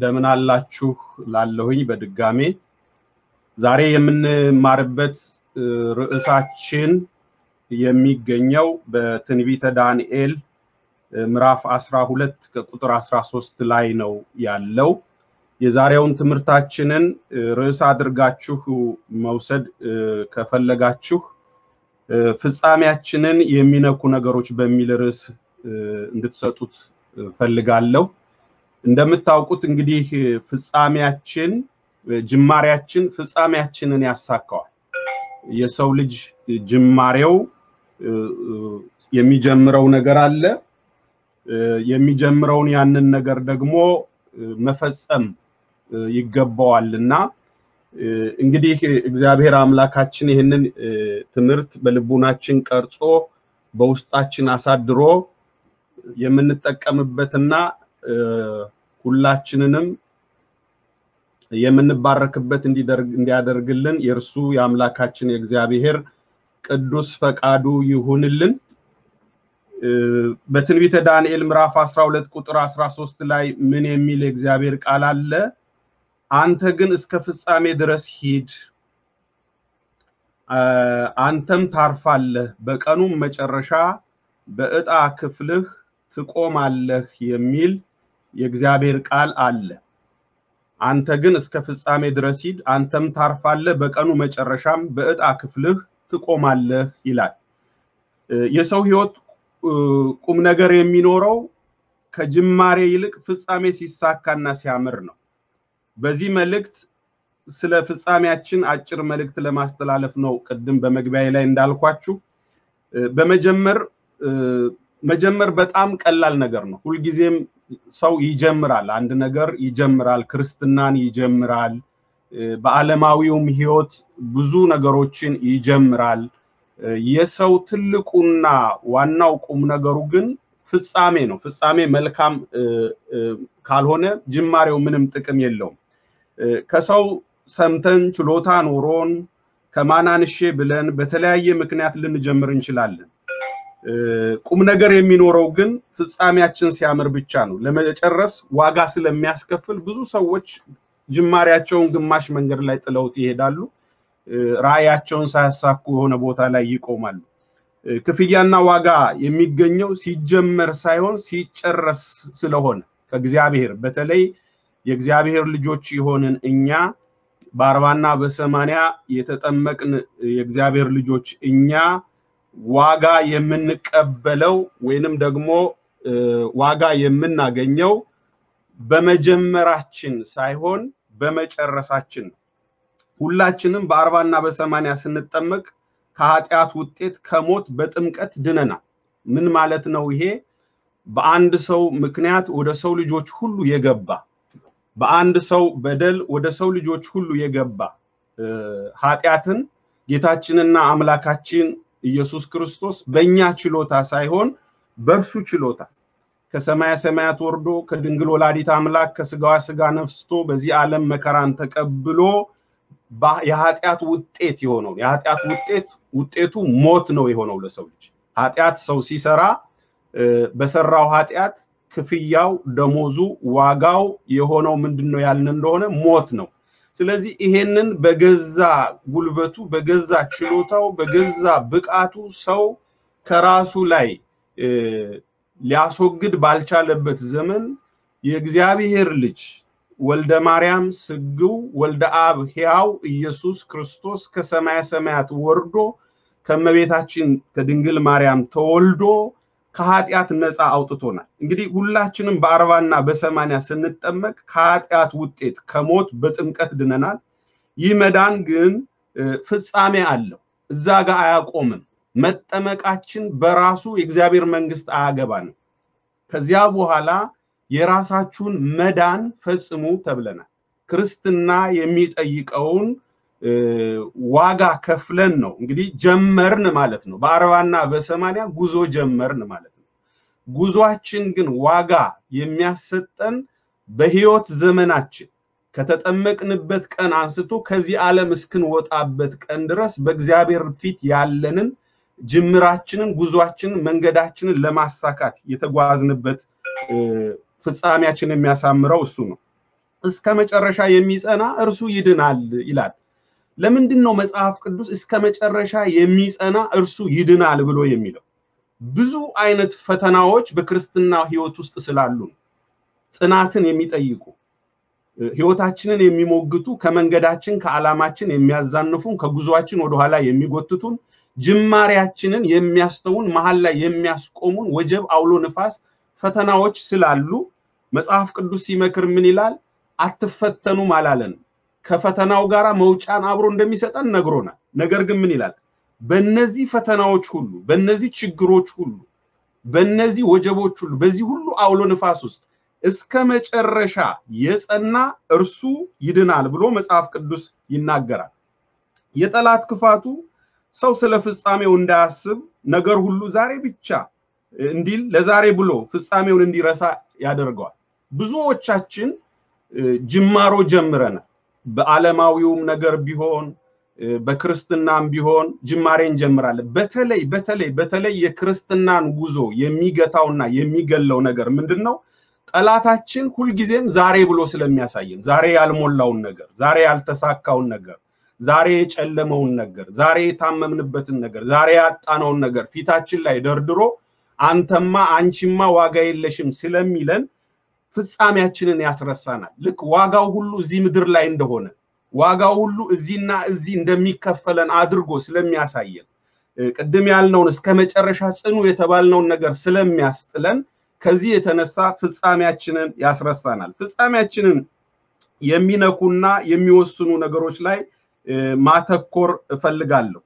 እንደምን አላችሁ ላለሁኝ በድጋሜ ዛሬ የምንማርበት ርዕሳችን የሚገኘው በትንቢተ ዳንኤል ምዕራፍ 12 ከቁጥር 13 ላይ ነው ያለው። የዛሬውን ትምህርታችንን ርዕስ አድርጋችሁ መውሰድ ከፈለጋችሁ ፍጻሜያችንን የሚነኩ ነገሮች በሚል ርዕስ እንድትሰጡት ፈልጋለሁ። እንደምታውቁት እንግዲህ ፍጻሜያችን ጅማሬያችን ፍጻሜያችንን ያሳካዋል። የሰው ልጅ ጅማሬው የሚጀምረው ነገር አለ። የሚጀምረውን ያንን ነገር ደግሞ መፈጸም ይገባዋል እና እንግዲህ እግዚአብሔር አምላካችን ይህንን ትምህርት በልቡናችን ቀርጾ በውስጣችን አሳድሮ የምንጠቀምበትና ሁላችንንም የምንባረክበት እንዲያደርግልን የእርሱ የአምላካችን የእግዚአብሔር ቅዱስ ፈቃዱ ይሁንልን። በትንቢተ ዳንኤል ምዕራፍ 12 ቁጥር 13 ላይ ምን የሚል የእግዚአብሔር ቃል አለ? አንተ ግን እስከ ፍጻሜ ድረስ ሂድ፣ አንተም ታርፋለህ፣ በቀኑም መጨረሻ በዕጣ ክፍልህ ትቆማለህ የሚል የእግዚአብሔር ቃል አለ። አንተ ግን እስከ ፍጻሜ ድረስ ሂድ፣ አንተም ታርፋለህ፣ በቀኑ መጨረሻም በዕጣ ክፍልህ ትቆማለህ ይላል። የሰው ሕይወት ቁም ነገር የሚኖረው ከጅማሬ ይልቅ ፍጻሜ ሲሳካና ሲያምር ነው። በዚህ መልእክት ስለ ፍጻሜያችን አጭር መልእክት ለማስተላለፍ ነው። ቅድም በመግቢያ ላይ እንዳልኳችሁ በመጀመር መጀመር በጣም ቀላል ነገር ነው። ሁልጊዜም ሰው ይጀምራል፣ አንድ ነገር ይጀምራል፣ ክርስትናን ይጀምራል፣ በዓለማዊውም ህይወት ብዙ ነገሮችን ይጀምራል። የሰው ትልቁና ዋናው ቁም ነገሩ ግን ፍጻሜ ነው። ፍጻሜ መልካም ካልሆነ ጅማሬው ምንም ጥቅም የለውም። ከሰው ሰምተን ችሎታ ኖሮን ከማናንሼ ብለን በተለያየ ምክንያት ልንጀምር እንችላለን። ቁም ነገር የሚኖረው ግን ፍጻሜያችን ሲያምር ብቻ ነው። ለመጨረስ ዋጋ ስለሚያስከፍል ብዙ ሰዎች ጅማሬያቸውን ግማሽ መንገድ ላይ ጥለውት ይሄዳሉ። ራዕያቸውን ሳያሳኩ የሆነ ቦታ ላይ ይቆማሉ። ክፍያና ዋጋ የሚገኘው ሲጀመር ሳይሆን ሲጨረስ ስለሆነ ከእግዚአብሔር በተለይ የእግዚአብሔር ልጆች የሆንን እኛ በአርባና በሰማንያ የተጠመቅን የእግዚአብሔር ልጆች እኛ ዋጋ የምንቀበለው ወይንም ደግሞ ዋጋ የምናገኘው በመጀመራችን ሳይሆን በመጨረሳችን ነው። ሁላችንም በአርባና በሰማንያ ስንጠመቅ ከኃጢአት ውጤት ከሞት በጥምቀት ድነናል። ምን ማለት ነው ይሄ? በአንድ ሰው ምክንያት ወደ ሰው ልጆች ሁሉ የገባ በአንድ ሰው በደል ወደ ሰው ልጆች ሁሉ የገባ ኃጢአትን ጌታችንና አምላካችን ኢየሱስ ክርስቶስ በእኛ ችሎታ ሳይሆን በእርሱ ችሎታ ከሰማያ ሰማያት ወርዶ ከድንግል ወላዲት አምላክ ከስጋዋ ስጋ ነፍስቶ በዚህ ዓለም መከራን ተቀብሎ የኃጢአት ውጤት የሆነው የኃጢአት ውጤት ውጤቱ ሞት ነው የሆነው ለሰው ልጅ ኃጢአት ሰው ሲሰራ በሰራው ኃጢአት ክፍያው ደሞዙ ዋጋው የሆነው ምንድን ነው ያልን እንደሆነ ሞት ነው ስለዚህ ይሄንን በገዛ ጉልበቱ በገዛ ችሎታው በገዛ ብቃቱ ሰው ከራሱ ላይ ሊያስወግድ ባልቻለበት ዘመን የእግዚአብሔር ልጅ ወልደ ማርያም ስግው ወልደ አብ ሕያው ኢየሱስ ክርስቶስ ከሰማየ ሰማያት ወርዶ ከመቤታችን ከድንግል ማርያም ተወልዶ ከኃጢአት ነፃ አውጥቶናል። እንግዲህ ሁላችንም በአርባና በሰማንያ ስንጠመቅ ከኃጢአት ውጤት ከሞት በጥምቀት ድነናል። ይህ መዳን ግን ፍጻሜ አለው። እዛ ጋር አያቆምም። መጠመቃችን በራሱ የእግዚአብሔር መንግስት አያገባንም። ከዚያ በኋላ የራሳችሁን መዳን ፈጽሙ ተብለናል። ክርስትና የሚጠይቀውን ዋጋ ከፍለን ነው እንግዲህ ጀመርን ማለት ነው። በአርባና በሰማንያ ጉዞ ጀመርን ማለት ነው። ጉዟችን ግን ዋጋ የሚያሰጠን በህይወት ዘመናችን ከተጠመቅንበት ቀን አንስቶ ከዚህ ዓለም እስክንወጣበት ቀን ድረስ በእግዚአብሔር ፊት ያለንን ጅምራችንን፣ ጉዟችንን፣ መንገዳችንን ለማሳካት የተጓዝንበት ፍጻሜያችን የሚያሳምረው እሱ ነው። እስከ መጨረሻ የሚጸና እርሱ ይድናል ይላል። ለምንድን ነው መጽሐፍ ቅዱስ እስከ መጨረሻ የሚጸና እርሱ ይድናል ብሎ የሚለው? ብዙ አይነት ፈተናዎች በክርስትና ህይወት ውስጥ ስላሉ ነው። ጽናትን የሚጠይቁ ህይወታችንን የሚሞግቱ ከመንገዳችን ከዓላማችን የሚያዛንፉን ከጉዟችን ወደኋላ የሚጎትቱን ጅማሬያችንን የሚያስተውን መሀል ላይ የሚያስቆሙን ወጀብ፣ አውሎ ንፋስ ፈተናዎች ስላሉ መጽሐፍ ቅዱስ ሲመክር ምን ይላል? አትፈተኑም አላለንም። ከፈተናው ጋር መውጫን አብሮ እንደሚሰጠን ነግሮናል። ነገር ግን ምን ይላል? በእነዚህ ፈተናዎች ሁሉ፣ በእነዚህ ችግሮች ሁሉ፣ በእነዚህ ወጀቦች ሁሉ፣ በዚህ ሁሉ አውሎ ንፋስ ውስጥ እስከ መጨረሻ የጸና እርሱ ይድናል ብሎ መጽሐፍ ቅዱስ ይናገራል። የጠላት ክፋቱ ሰው ስለ ፍጻሜው እንዳያስብ ነገር ሁሉ ዛሬ ብቻ እንዲል ለዛሬ ብሎ ፍጻሜውን እንዲረሳ ያደርገዋል። ብዙዎቻችን ጅማሮ ጀምረናል። በዓለማዊውም ነገር ቢሆን በክርስትናም ቢሆን ጅማሬ እንጀምራለን። በተለይ በተለይ በተለይ የክርስትናን ጉዞ የሚገታውና የሚገለው ነገር ምንድን ነው? ጠላታችን ሁልጊዜም ዛሬ ብሎ ስለሚያሳየን ዛሬ ያልሞላውን ነገር፣ ዛሬ ያልተሳካውን ነገር፣ ዛሬ የጨለመውን ነገር፣ ዛሬ የታመምንበትን ነገር፣ ዛሬ ያጣነውን ነገር ፊታችን ላይ ደርድሮ አንተማ አንቺማ ዋጋ የለሽም ስለሚለን ፍጻሜያችንን ያስረሳናል። ልክ ዋጋው ሁሉ እዚህ ምድር ላይ እንደሆነ ዋጋው ሁሉ እዚህና እዚህ እንደሚከፈለን አድርጎ ስለሚያሳየን ቅድም ያልነውን እስከ መጨረሻ ጽኑ የተባልነውን ነገር ስለሚያስጥለን ከዚህ የተነሳ ፍጻሜያችንን ያስረሳናል። ፍጻሜያችንን የሚነኩና የሚወስኑ ነገሮች ላይ ማተኮር እፈልጋለሁ።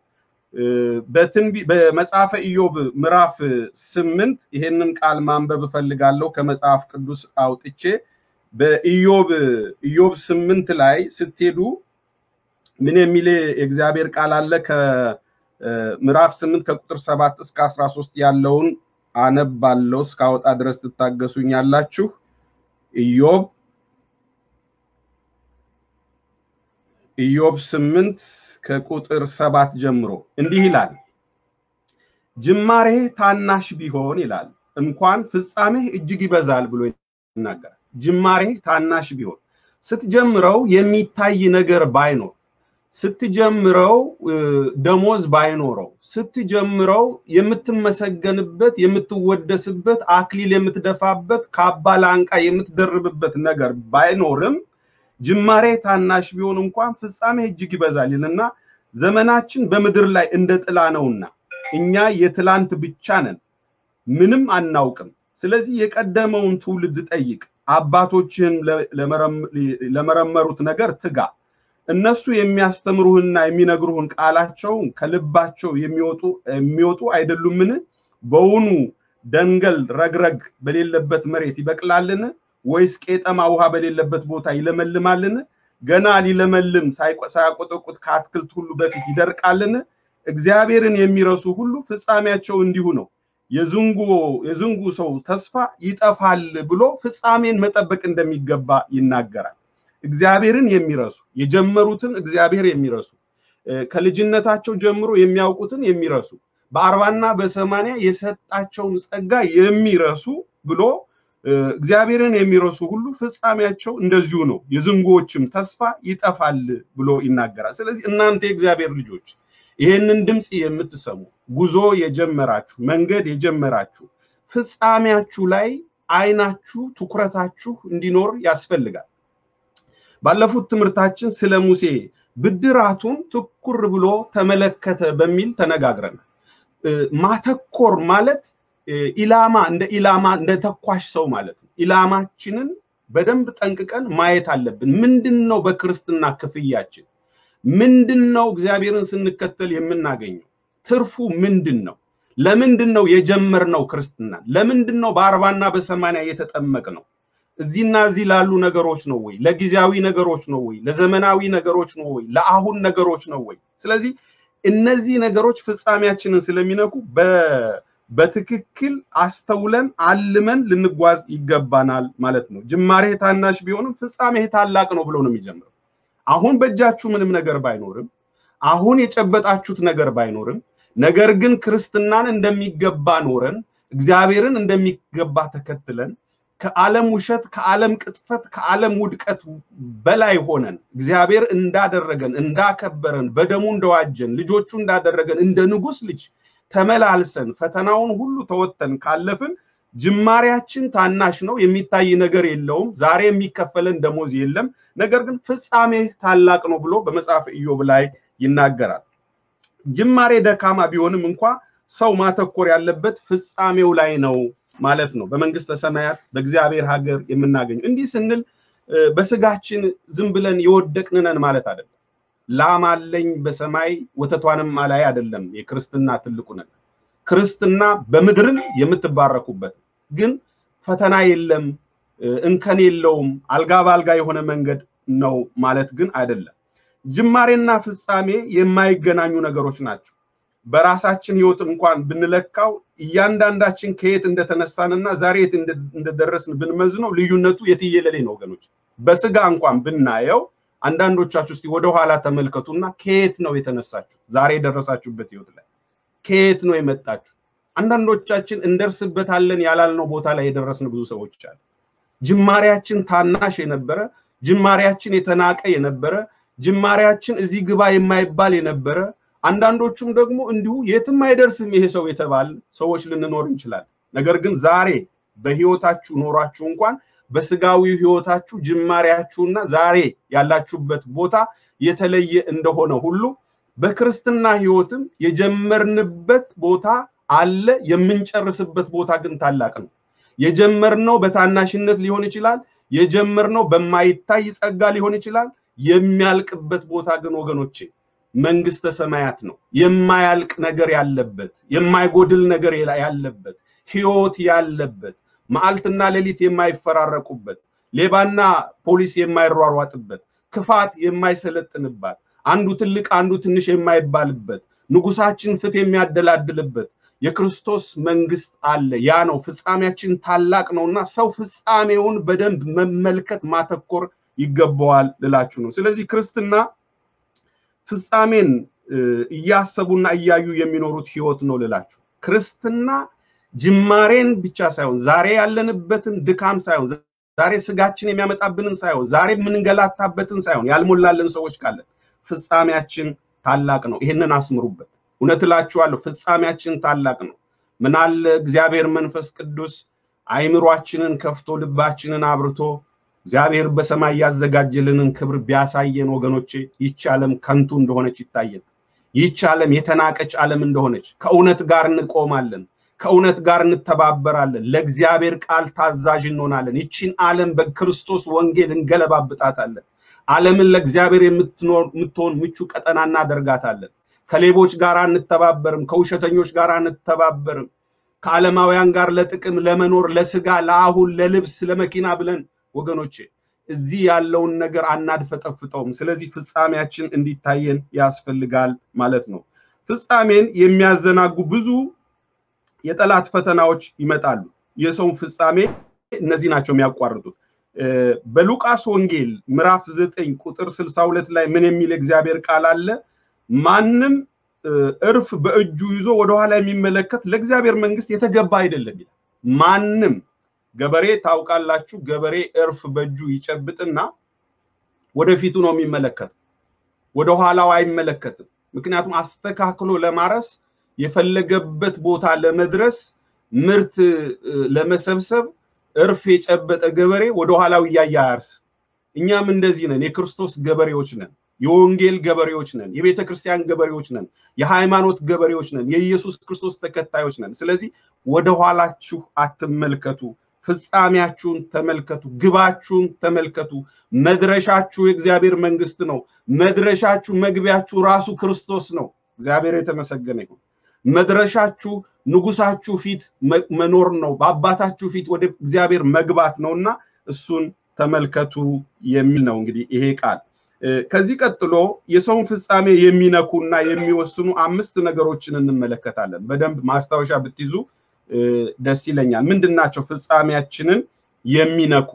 በመጽሐፈ ኢዮብ ምዕራፍ ስምንት ይሄንን ቃል ማንበብ እፈልጋለሁ ከመጽሐፍ ቅዱስ አውጥቼ በኢዮብ ኢዮብ ስምንት ላይ ስትሄዱ ምን የሚል የእግዚአብሔር ቃል አለ? ከምዕራፍ ስምንት ከቁጥር ሰባት እስከ አስራ ሶስት ያለውን አነባለሁ። እስካወጣ ድረስ ትታገሱኛላችሁ። ኢዮብ ኢዮብ ስምንት ከቁጥር ሰባት ጀምሮ እንዲህ ይላል። ጅማሬህ ታናሽ ቢሆን ይላል እንኳን ፍጻሜህ እጅግ ይበዛል ብሎ ይናገራል። ጅማሬህ ታናሽ ቢሆን ስትጀምረው የሚታይ ነገር ባይኖር ስትጀምረው ደሞዝ ባይኖረው ስትጀምረው የምትመሰገንበት የምትወደስበት አክሊል የምትደፋበት ካባ ላንቃ የምትደርብበት ነገር ባይኖርም ጅማሬ ታናሽ ቢሆን እንኳን ፍጻሜ እጅግ ይበዛል ይልና ዘመናችን በምድር ላይ እንደ ጥላ ነውና እኛ የትላንት ብቻ ነን፣ ምንም አናውቅም። ስለዚህ የቀደመውን ትውልድ ጠይቅ፣ አባቶችህን ለመረመሩት ነገር ትጋ። እነሱ የሚያስተምሩህና የሚነግሩህን ቃላቸውን ከልባቸው የሚወጡ የሚወጡ አይደሉምን? በውኑ ደንገል ረግረግ በሌለበት መሬት ይበቅላልን? ወይስ ቄጠማ ውሃ በሌለበት ቦታ ይለመልማልን? ገና ሊለመልም ሳያቆጠቁጥ ከአትክልት ሁሉ በፊት ይደርቃልን? እግዚአብሔርን የሚረሱ ሁሉ ፍጻሜያቸው እንዲሁ ነው። የዝንጉ ሰው ተስፋ ይጠፋል ብሎ ፍጻሜን መጠበቅ እንደሚገባ ይናገራል። እግዚአብሔርን የሚረሱ የጀመሩትን እግዚአብሔር የሚረሱ ከልጅነታቸው ጀምሮ የሚያውቁትን የሚረሱ በአርባና በሰማንያ የሰጣቸውን ጸጋ የሚረሱ ብሎ እግዚአብሔርን የሚረሱ ሁሉ ፍጻሜያቸው እንደዚሁ ነው፣ የዝንጎዎችም ተስፋ ይጠፋል ብሎ ይናገራል። ስለዚህ እናንተ የእግዚአብሔር ልጆች ይህንን ድምፅ የምትሰሙ ጉዞ የጀመራችሁ መንገድ የጀመራችሁ ፍጻሜያችሁ ላይ አይናችሁ ትኩረታችሁ እንዲኖር ያስፈልጋል። ባለፉት ትምህርታችን ስለ ሙሴ ብድራቱን ትኩር ብሎ ተመለከተ በሚል ተነጋግረናል። ማተኮር ማለት ኢላማ እንደ ኢላማ እንደ ተኳሽ ሰው ማለት ነው። ኢላማችንን በደንብ ጠንቅቀን ማየት አለብን። ምንድን ነው በክርስትና ክፍያችን? ምንድን ነው እግዚአብሔርን ስንከተል የምናገኘው? ትርፉ ምንድን ነው? ለምንድን ነው የጀመርነው ክርስትና? ለምንድን ነው በአርባና በሰማንያ የተጠመቅ ነው? እዚህና እዚህ ላሉ ነገሮች ነው ወይ? ለጊዜያዊ ነገሮች ነው ወይ? ለዘመናዊ ነገሮች ነው ወይ? ለአሁን ነገሮች ነው ወይ? ስለዚህ እነዚህ ነገሮች ፍጻሜያችንን ስለሚነኩ በትክክል አስተውለን አልመን ልንጓዝ ይገባናል ማለት ነው። ጅማሬህ ታናሽ ቢሆንም ፍጻሜህ ታላቅ ነው ብሎ ነው የሚጀምረው። አሁን በእጃችሁ ምንም ነገር ባይኖርም፣ አሁን የጨበጣችሁት ነገር ባይኖርም፣ ነገር ግን ክርስትናን እንደሚገባ ኖረን እግዚአብሔርን እንደሚገባ ተከትለን ከዓለም ውሸት፣ ከዓለም ቅጥፈት፣ ከዓለም ውድቀት በላይ ሆነን እግዚአብሔር እንዳደረገን እንዳከበረን፣ በደሙ እንደዋጀን፣ ልጆቹ እንዳደረገን እንደ ንጉሥ ልጅ ተመላልሰን ፈተናውን ሁሉ ተወጥተን ካለፍን ጅማሬያችን ታናሽ ነው፣ የሚታይ ነገር የለውም። ዛሬ የሚከፈለን ደሞዝ የለም። ነገር ግን ፍጻሜ ታላቅ ነው ብሎ በመጽሐፍ ኢዮብ ላይ ይናገራል። ጅማሬ ደካማ ቢሆንም እንኳ ሰው ማተኮር ያለበት ፍጻሜው ላይ ነው ማለት ነው። በመንግስተ ሰማያት በእግዚአብሔር ሀገር የምናገኘው እንዲህ ስንል በስጋችን ዝም ብለን የወደቅንነን ማለት አይደለም። ላም አለኝ በሰማይ ወተቷንም አላይ አይደለም። የክርስትና ትልቁ ነገር ክርስትና በምድርም የምትባረኩበት ግን ፈተና የለም፣ እንከን የለውም፣ አልጋ በአልጋ የሆነ መንገድ ነው ማለት ግን አይደለም። ጅማሬና ፍጻሜ የማይገናኙ ነገሮች ናቸው። በራሳችን ህይወት እንኳን ብንለካው እያንዳንዳችን ከየት እንደተነሳንና ዛሬ የት እንደደረስን ብንመዝነው ልዩነቱ የትየለሌ ነው ወገኖች። በስጋ እንኳን ብናየው አንዳንዶቻችሁ እስቲ ወደኋላ ተመልከቱና ከየት ነው የተነሳችሁ? ዛሬ የደረሳችሁበት ህይወት ላይ ከየት ነው የመጣችሁ? አንዳንዶቻችን እንደርስበታለን ያላልነው ቦታ ላይ የደረስን ብዙ ሰዎች አለ። ጅማሬያችን ታናሽ የነበረ ጅማሬያችን የተናቀ የነበረ ጅማሬያችን እዚህ ግባ የማይባል የነበረ አንዳንዶቹም ደግሞ እንዲሁ የትም አይደርስም ይሄ ሰው የተባል ሰዎች ልንኖር እንችላለን። ነገር ግን ዛሬ በህይወታችሁ ኖሯችሁ እንኳን በስጋዊ ህይወታችሁ ጅማሬያችሁና ዛሬ ያላችሁበት ቦታ የተለየ እንደሆነ ሁሉ በክርስትና ህይወትም የጀመርንበት ቦታ አለ፣ የምንጨርስበት ቦታ ግን ታላቅ ነው። የጀመርነው በታናሽነት ሊሆን ይችላል። የጀመርነው በማይታይ ጸጋ ሊሆን ይችላል። የሚያልቅበት ቦታ ግን ወገኖቼ መንግስተ ሰማያት ነው። የማያልቅ ነገር ያለበት፣ የማይጎድል ነገር ያለበት፣ ህይወት ያለበት፣ መዓልትና ሌሊት የማይፈራረቁበት፣ ሌባና ፖሊስ የማይሯሯጥበት፣ ክፋት የማይሰለጥንባት፣ አንዱ ትልቅ አንዱ ትንሽ የማይባልበት፣ ንጉሳችን ፍትህ የሚያደላድልበት የክርስቶስ መንግስት አለ። ያ ነው ፍጻሜያችን ታላቅ ነውና ሰው ፍጻሜውን በደንብ መመልከት ማተኮር ይገባዋል ልላችሁ ነው። ስለዚህ ክርስትና ፍጻሜን እያሰቡና እያዩ የሚኖሩት ህይወት ነው ልላችሁ። ክርስትና ጅማሬን ብቻ ሳይሆን ዛሬ ያለንበትን ድካም ሳይሆን ዛሬ ስጋችን የሚያመጣብንን ሳይሆን ዛሬ የምንገላታበትን ሳይሆን ያልሞላልን ሰዎች ካለን ፍጻሜያችን ታላቅ ነው። ይህንን አስምሩበት። እውነት እላችኋለሁ ፍጻሜያችን ታላቅ ነው። ምናለ እግዚአብሔር መንፈስ ቅዱስ አይምሯችንን ከፍቶ ልባችንን አብርቶ እግዚአብሔር በሰማይ ያዘጋጀልንን ክብር ቢያሳየን ወገኖቼ፣ ይህች ዓለም ከንቱ እንደሆነች ይታየን። ይህች ዓለም የተናቀች ዓለም እንደሆነች ከእውነት ጋር እንቆማለን፣ ከእውነት ጋር እንተባበራለን፣ ለእግዚአብሔር ቃል ታዛዥ እንሆናለን። ይችን ዓለም በክርስቶስ ወንጌል እንገለባብጣታለን። ዓለምን ለእግዚአብሔር የምትሆን ምቹ ቀጠና እናደርጋታለን። ከሌቦች ጋር አንተባበርም፣ ከውሸተኞች ጋር አንተባበርም። ከዓለማውያን ጋር ለጥቅም ለመኖር ለስጋ ለአሁን ለልብስ ለመኪና ብለን ወገኖቼ እዚህ ያለውን ነገር አናድፈጠፍጠውም። ስለዚህ ፍጻሜያችን እንዲታየን ያስፈልጋል ማለት ነው። ፍጻሜን የሚያዘናጉ ብዙ የጠላት ፈተናዎች ይመጣሉ። የሰውን ፍጻሜ እነዚህ ናቸው የሚያቋርጡት። በሉቃስ ወንጌል ምዕራፍ ዘጠኝ ቁጥር ስልሳ ሁለት ላይ ምን የሚል እግዚአብሔር ቃል አለ? ማንም እርፍ በእጁ ይዞ ወደኋላ የሚመለከት ለእግዚአብሔር መንግስት የተገባ አይደለም ይላል። ማንም ገበሬ ታውቃላችሁ፣ ገበሬ እርፍ በእጁ ይጨብጥና ወደፊቱ ነው የሚመለከተው፣ ወደ ኋላው አይመለከትም። ምክንያቱም አስተካክሎ ለማረስ የፈለገበት ቦታ ለመድረስ ምርት ለመሰብሰብ እርፍ የጨበጠ ገበሬ ወደ ኋላው እያየ አያርስ። እኛም እንደዚህ ነን፣ የክርስቶስ ገበሬዎች ነን። የወንጌል ገበሬዎች ነን። የቤተ ክርስቲያን ገበሬዎች ነን። የሃይማኖት ገበሬዎች ነን። የኢየሱስ ክርስቶስ ተከታዮች ነን። ስለዚህ ወደ ኋላችሁ አትመልከቱ። ፍጻሜያችሁን ተመልከቱ። ግባችሁን ተመልከቱ። መድረሻችሁ የእግዚአብሔር መንግስት ነው። መድረሻችሁ መግቢያችሁ ራሱ ክርስቶስ ነው። እግዚአብሔር የተመሰገነ ይሁን። መድረሻችሁ ንጉሳችሁ ፊት መኖር ነው። በአባታችሁ ፊት ወደ እግዚአብሔር መግባት ነውና እሱን ተመልከቱ የሚል ነው እንግዲህ ይሄ ቃል። ከዚህ ቀጥሎ የሰውን ፍጻሜ የሚነኩና የሚወስኑ አምስት ነገሮችን እንመለከታለን። በደንብ ማስታወሻ ብትይዙ ደስ ይለኛል። ምንድን ናቸው ፍጻሜያችንን የሚነኩ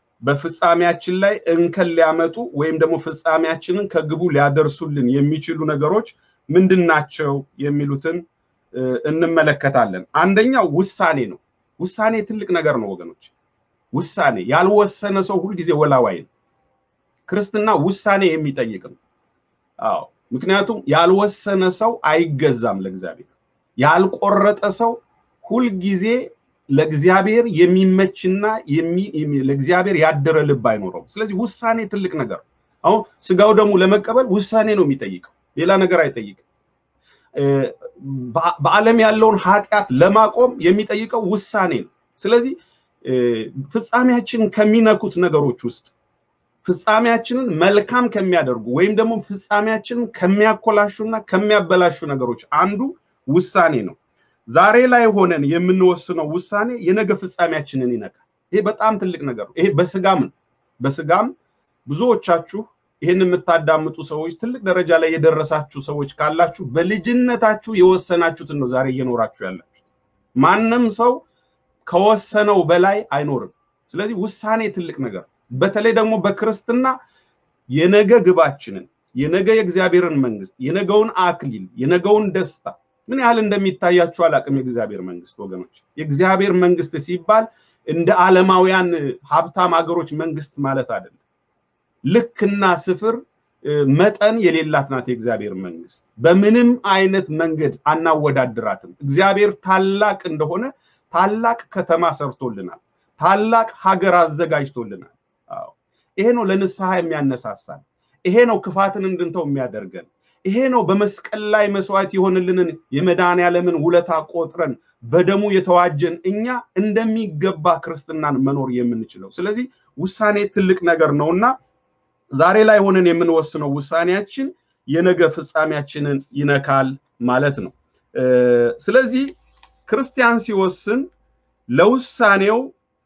በፍጻሜያችን ላይ እንከን ሊያመጡ ወይም ደግሞ ፍጻሜያችንን ከግቡ ሊያደርሱልን የሚችሉ ነገሮች ምንድን ናቸው የሚሉትን እንመለከታለን። አንደኛው ውሳኔ ነው። ውሳኔ ትልቅ ነገር ነው ወገኖች። ውሳኔ ያልወሰነ ሰው ሁልጊዜ ወላዋይ ነው። ክርስትና ውሳኔ የሚጠይቅ ነው። አዎ ምክንያቱም ያልወሰነ ሰው አይገዛም ለእግዚአብሔር። ያልቆረጠ ሰው ሁልጊዜ ለእግዚአብሔር የሚመችና ለእግዚአብሔር ያደረ ልብ አይኖረውም። ስለዚህ ውሳኔ ትልቅ ነገር አሁን ስጋው ደግሞ ለመቀበል ውሳኔ ነው የሚጠይቀው፣ ሌላ ነገር አይጠይቅም። በዓለም ያለውን ኃጢአት ለማቆም የሚጠይቀው ውሳኔ ነው። ስለዚህ ፍጻሜያችንን ከሚነኩት ነገሮች ውስጥ ፍጻሜያችንን መልካም ከሚያደርጉ ወይም ደግሞ ፍጻሜያችንን ከሚያኮላሹና ከሚያበላሹ ነገሮች አንዱ ውሳኔ ነው። ዛሬ ላይ ሆነን የምንወስነው ውሳኔ የነገ ፍጻሜያችንን ይነካል። ይሄ በጣም ትልቅ ነገር ነው። ይሄ በስጋም በስጋም ብዙዎቻችሁ ይህን የምታዳምጡ ሰዎች ትልቅ ደረጃ ላይ የደረሳችሁ ሰዎች ካላችሁ በልጅነታችሁ የወሰናችሁትን ነው ዛሬ እየኖራችሁ ያላችሁ። ማንም ሰው ከወሰነው በላይ አይኖርም። ስለዚህ ውሳኔ ትልቅ ነገር፣ በተለይ ደግሞ በክርስትና የነገ ግባችንን የነገ የእግዚአብሔርን መንግስት የነገውን አክሊል የነገውን ደስታ ምን ያህል እንደሚታያችሁ አላቅም። የእግዚአብሔር መንግስት ወገኖች፣ የእግዚአብሔር መንግስት ሲባል እንደ ዓለማውያን ሀብታም ሀገሮች መንግስት ማለት አይደለም። ልክና ስፍር መጠን የሌላት ናት የእግዚአብሔር መንግስት። በምንም አይነት መንገድ አናወዳድራትም። እግዚአብሔር ታላቅ እንደሆነ ታላቅ ከተማ ሰርቶልናል። ታላቅ ሀገር አዘጋጅቶልናል። ይሄ ነው ለንስሐ የሚያነሳሳን። ይሄ ነው ክፋትን እንድንተው የሚያደርገን። ይሄ ነው በመስቀል ላይ መስዋዕት የሆንልንን የመድኃኔ ዓለምን ውለታ ቆጥረን በደሙ የተዋጀን እኛ እንደሚገባ ክርስትናን መኖር የምንችለው። ስለዚህ ውሳኔ ትልቅ ነገር ነውና ዛሬ ላይ ሆነን የምንወስነው ውሳኔያችን የነገ ፍጻሜያችንን ይነካል ማለት ነው። ስለዚህ ክርስቲያን ሲወስን ለውሳኔው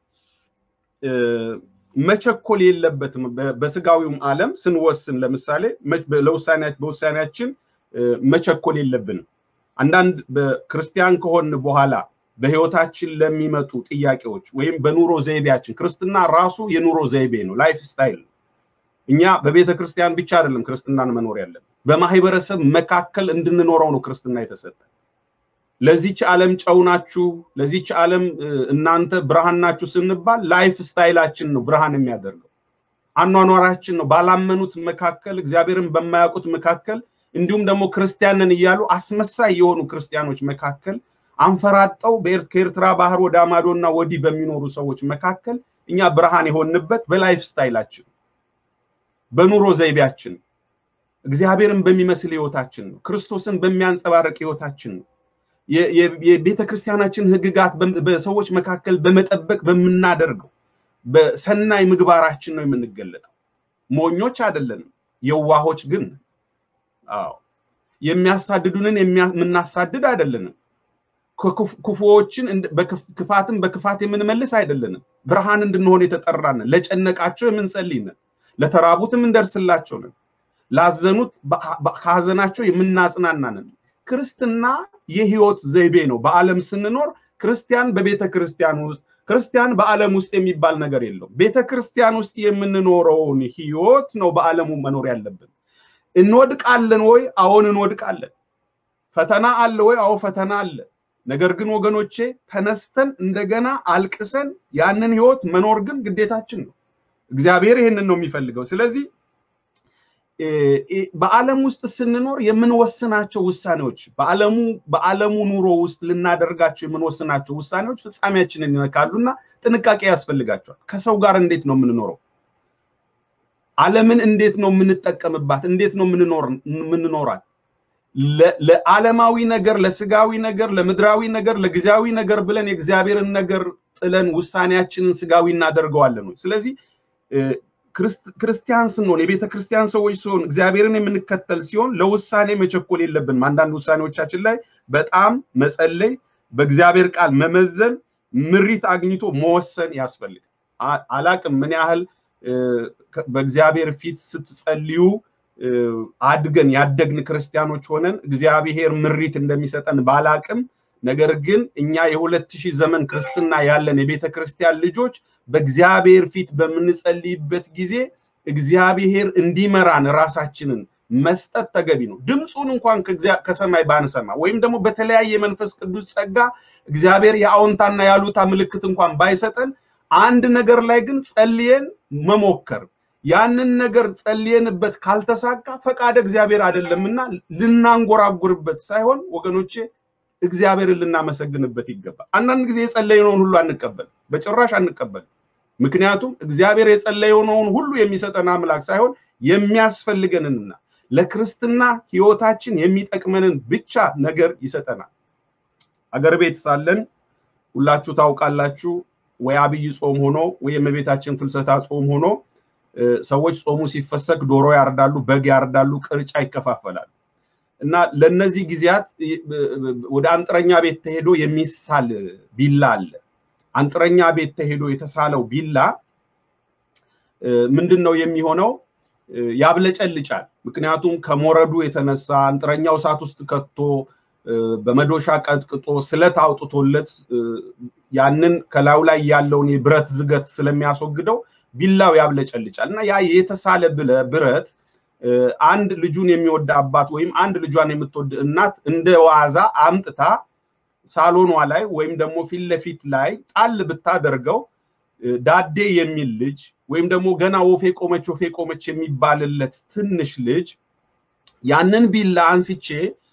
መቸኮል የለበትም። በስጋዊውም ዓለም ስንወስን ለምሳሌ በውሳኔያችን መቸኮል የለብንም። አንዳንድ በክርስቲያን ከሆን በኋላ በህይወታችን ለሚመጡ ጥያቄዎች ወይም በኑሮ ዘይቤያችን ክርስትና ራሱ የኑሮ ዘይቤ ነው፣ ላይፍ ስታይል ነው። እኛ በቤተ ክርስቲያን ብቻ አይደለም ክርስትናን መኖር ያለብን፣ በማህበረሰብ መካከል እንድንኖረው ነው ክርስትና የተሰጠ። ለዚች ዓለም ጨው ናችሁ፣ ለዚች ዓለም እናንተ ብርሃን ናችሁ ስንባል ላይፍ ስታይላችን ነው ብርሃን የሚያደርገው አኗኗራችን ነው። ባላመኑት መካከል እግዚአብሔርን በማያውቁት መካከል እንዲሁም ደግሞ ክርስቲያንን እያሉ አስመሳይ የሆኑ ክርስቲያኖች መካከል አንፈራጠው ከኤርትራ ባህር ወደ አማዶና ወዲህ በሚኖሩ ሰዎች መካከል እኛ ብርሃን የሆንበት በላይፍ ስታይላችን በኑሮ ዘይቤያችን እግዚአብሔርን በሚመስል ህይወታችን ነው። ክርስቶስን በሚያንጸባርቅ ህይወታችን ነው። የቤተ ክርስቲያናችን ህግጋት በሰዎች መካከል በመጠበቅ በምናደርገው በሰናይ ምግባራችን ነው የምንገለጠው። ሞኞች አይደለንም፣ የዋሆች ግን አዎ የሚያሳድዱንን የምናሳድድ አይደለንም። ክፉዎችን ክፋትን በክፋት የምንመልስ አይደለንም። ብርሃን እንድንሆን የተጠራንን፣ ለጨነቃቸው የምንጸልይንን፣ ለተራቡት የምንደርስላቸው ነን፣ ላዘኑት ከሀዘናቸው የምናጽናናንን። ክርስትና የህይወት ዘይቤ ነው። በዓለም ስንኖር ክርስቲያን በቤተ ክርስቲያን ውስጥ ክርስቲያን በዓለም ውስጥ የሚባል ነገር የለውም። ቤተ ክርስቲያን ውስጥ የምንኖረውን ህይወት ነው በዓለሙ መኖር ያለብን። እንወድቃለን ወይ? አዎን እንወድቃለን። ፈተና አለ ወይ? አዎ ፈተና አለ። ነገር ግን ወገኖቼ ተነስተን እንደገና አልቅሰን ያንን ህይወት መኖር ግን ግዴታችን ነው። እግዚአብሔር ይህንን ነው የሚፈልገው። ስለዚህ በዓለም ውስጥ ስንኖር የምንወስናቸው ውሳኔዎች በዓለሙ በዓለሙ ኑሮ ውስጥ ልናደርጋቸው የምንወስናቸው ውሳኔዎች ፍጻሜያችንን ይነካሉና ጥንቃቄ ያስፈልጋቸዋል። ከሰው ጋር እንዴት ነው የምንኖረው? ዓለምን እንዴት ነው የምንጠቀምባት? እንዴት ነው የምንኖራት? ለዓለማዊ ነገር፣ ለስጋዊ ነገር፣ ለምድራዊ ነገር፣ ለጊዜያዊ ነገር ብለን የእግዚአብሔርን ነገር ጥለን ውሳኔያችንን ስጋዊ እናደርገዋለን ወይ? ስለዚህ ክርስቲያን ስንሆን የቤተ ክርስቲያን ሰዎች ሲሆን እግዚአብሔርን የምንከተል ሲሆን ለውሳኔ መቸኮል የለብንም። አንዳንድ ውሳኔዎቻችን ላይ በጣም መጸለይ፣ በእግዚአብሔር ቃል መመዘን፣ ምሪት አግኝቶ መወሰን ያስፈልጋል። አላቅም ምን ያህል በእግዚአብሔር ፊት ስትጸልዩ አድገን ያደግን ክርስቲያኖች ሆነን እግዚአብሔር ምሪት እንደሚሰጠን ባላቅም ነገር ግን እኛ የሁለት ሺህ ዘመን ክርስትና ያለን የቤተ ክርስቲያን ልጆች በእግዚአብሔር ፊት በምንጸልይበት ጊዜ እግዚአብሔር እንዲመራን ራሳችንን መስጠት ተገቢ ነው። ድምፁን እንኳን ከሰማይ ባንሰማ ወይም ደግሞ በተለያየ የመንፈስ ቅዱስ ጸጋ እግዚአብሔር የአዎንታና ያሉታ ምልክት እንኳን ባይሰጠን አንድ ነገር ላይ ግን ጸልየን መሞከር ያንን ነገር ጸልየንበት ካልተሳካ ፈቃደ እግዚአብሔር አይደለምና ልናንጎራጉርበት ሳይሆን ወገኖቼ እግዚአብሔርን ልናመሰግንበት ይገባል። አንዳንድ ጊዜ የጸለየነውን ሁሉ አንቀበል፣ በጭራሽ አንቀበል። ምክንያቱም እግዚአብሔር የጸለየነውን ሁሉ የሚሰጠን አምላክ ሳይሆን የሚያስፈልገንንና ለክርስትና ሕይወታችን የሚጠቅመንን ብቻ ነገር ይሰጠናል። አገር ቤት ሳለን ሁላችሁ ታውቃላችሁ፣ ወይ አብይ ጾም ሆኖ ወይ የእመቤታችን ፍልሰታ ጾም ሆኖ ሰዎች ጾሙ ሲፈሰክ ዶሮ ያርዳሉ፣ በግ ያርዳሉ፣ ቅርጫ ይከፋፈላሉ። እና ለነዚህ ጊዜያት ወደ አንጥረኛ ቤት ተሄዶ የሚሳል ቢላ አለ። አንጥረኛ ቤት ተሄዶ የተሳለው ቢላ ምንድን ነው የሚሆነው? ያብለጨልጫል። ምክንያቱም ከሞረዱ የተነሳ አንጥረኛው እሳት ውስጥ ከቶ በመዶሻ ቀጥቅጦ ስለት አውጥቶለት ያንን ከላዩ ላይ ያለውን የብረት ዝገት ስለሚያስወግደው ቢላው ያብለጨልጫል እና ያ የተሳለ ብረት አንድ ልጁን የሚወድ አባት ወይም አንድ ልጇን የምትወድ እናት እንደ ዋዛ አምጥታ ሳሎኗ ላይ ወይም ደግሞ ፊት ለፊት ላይ ጣል ብታደርገው ዳዴ የሚል ልጅ ወይም ደግሞ ገና ወፌ ቆመች ወፌ ቆመች የሚባልለት ትንሽ ልጅ ያንን ቢላ አንስቼ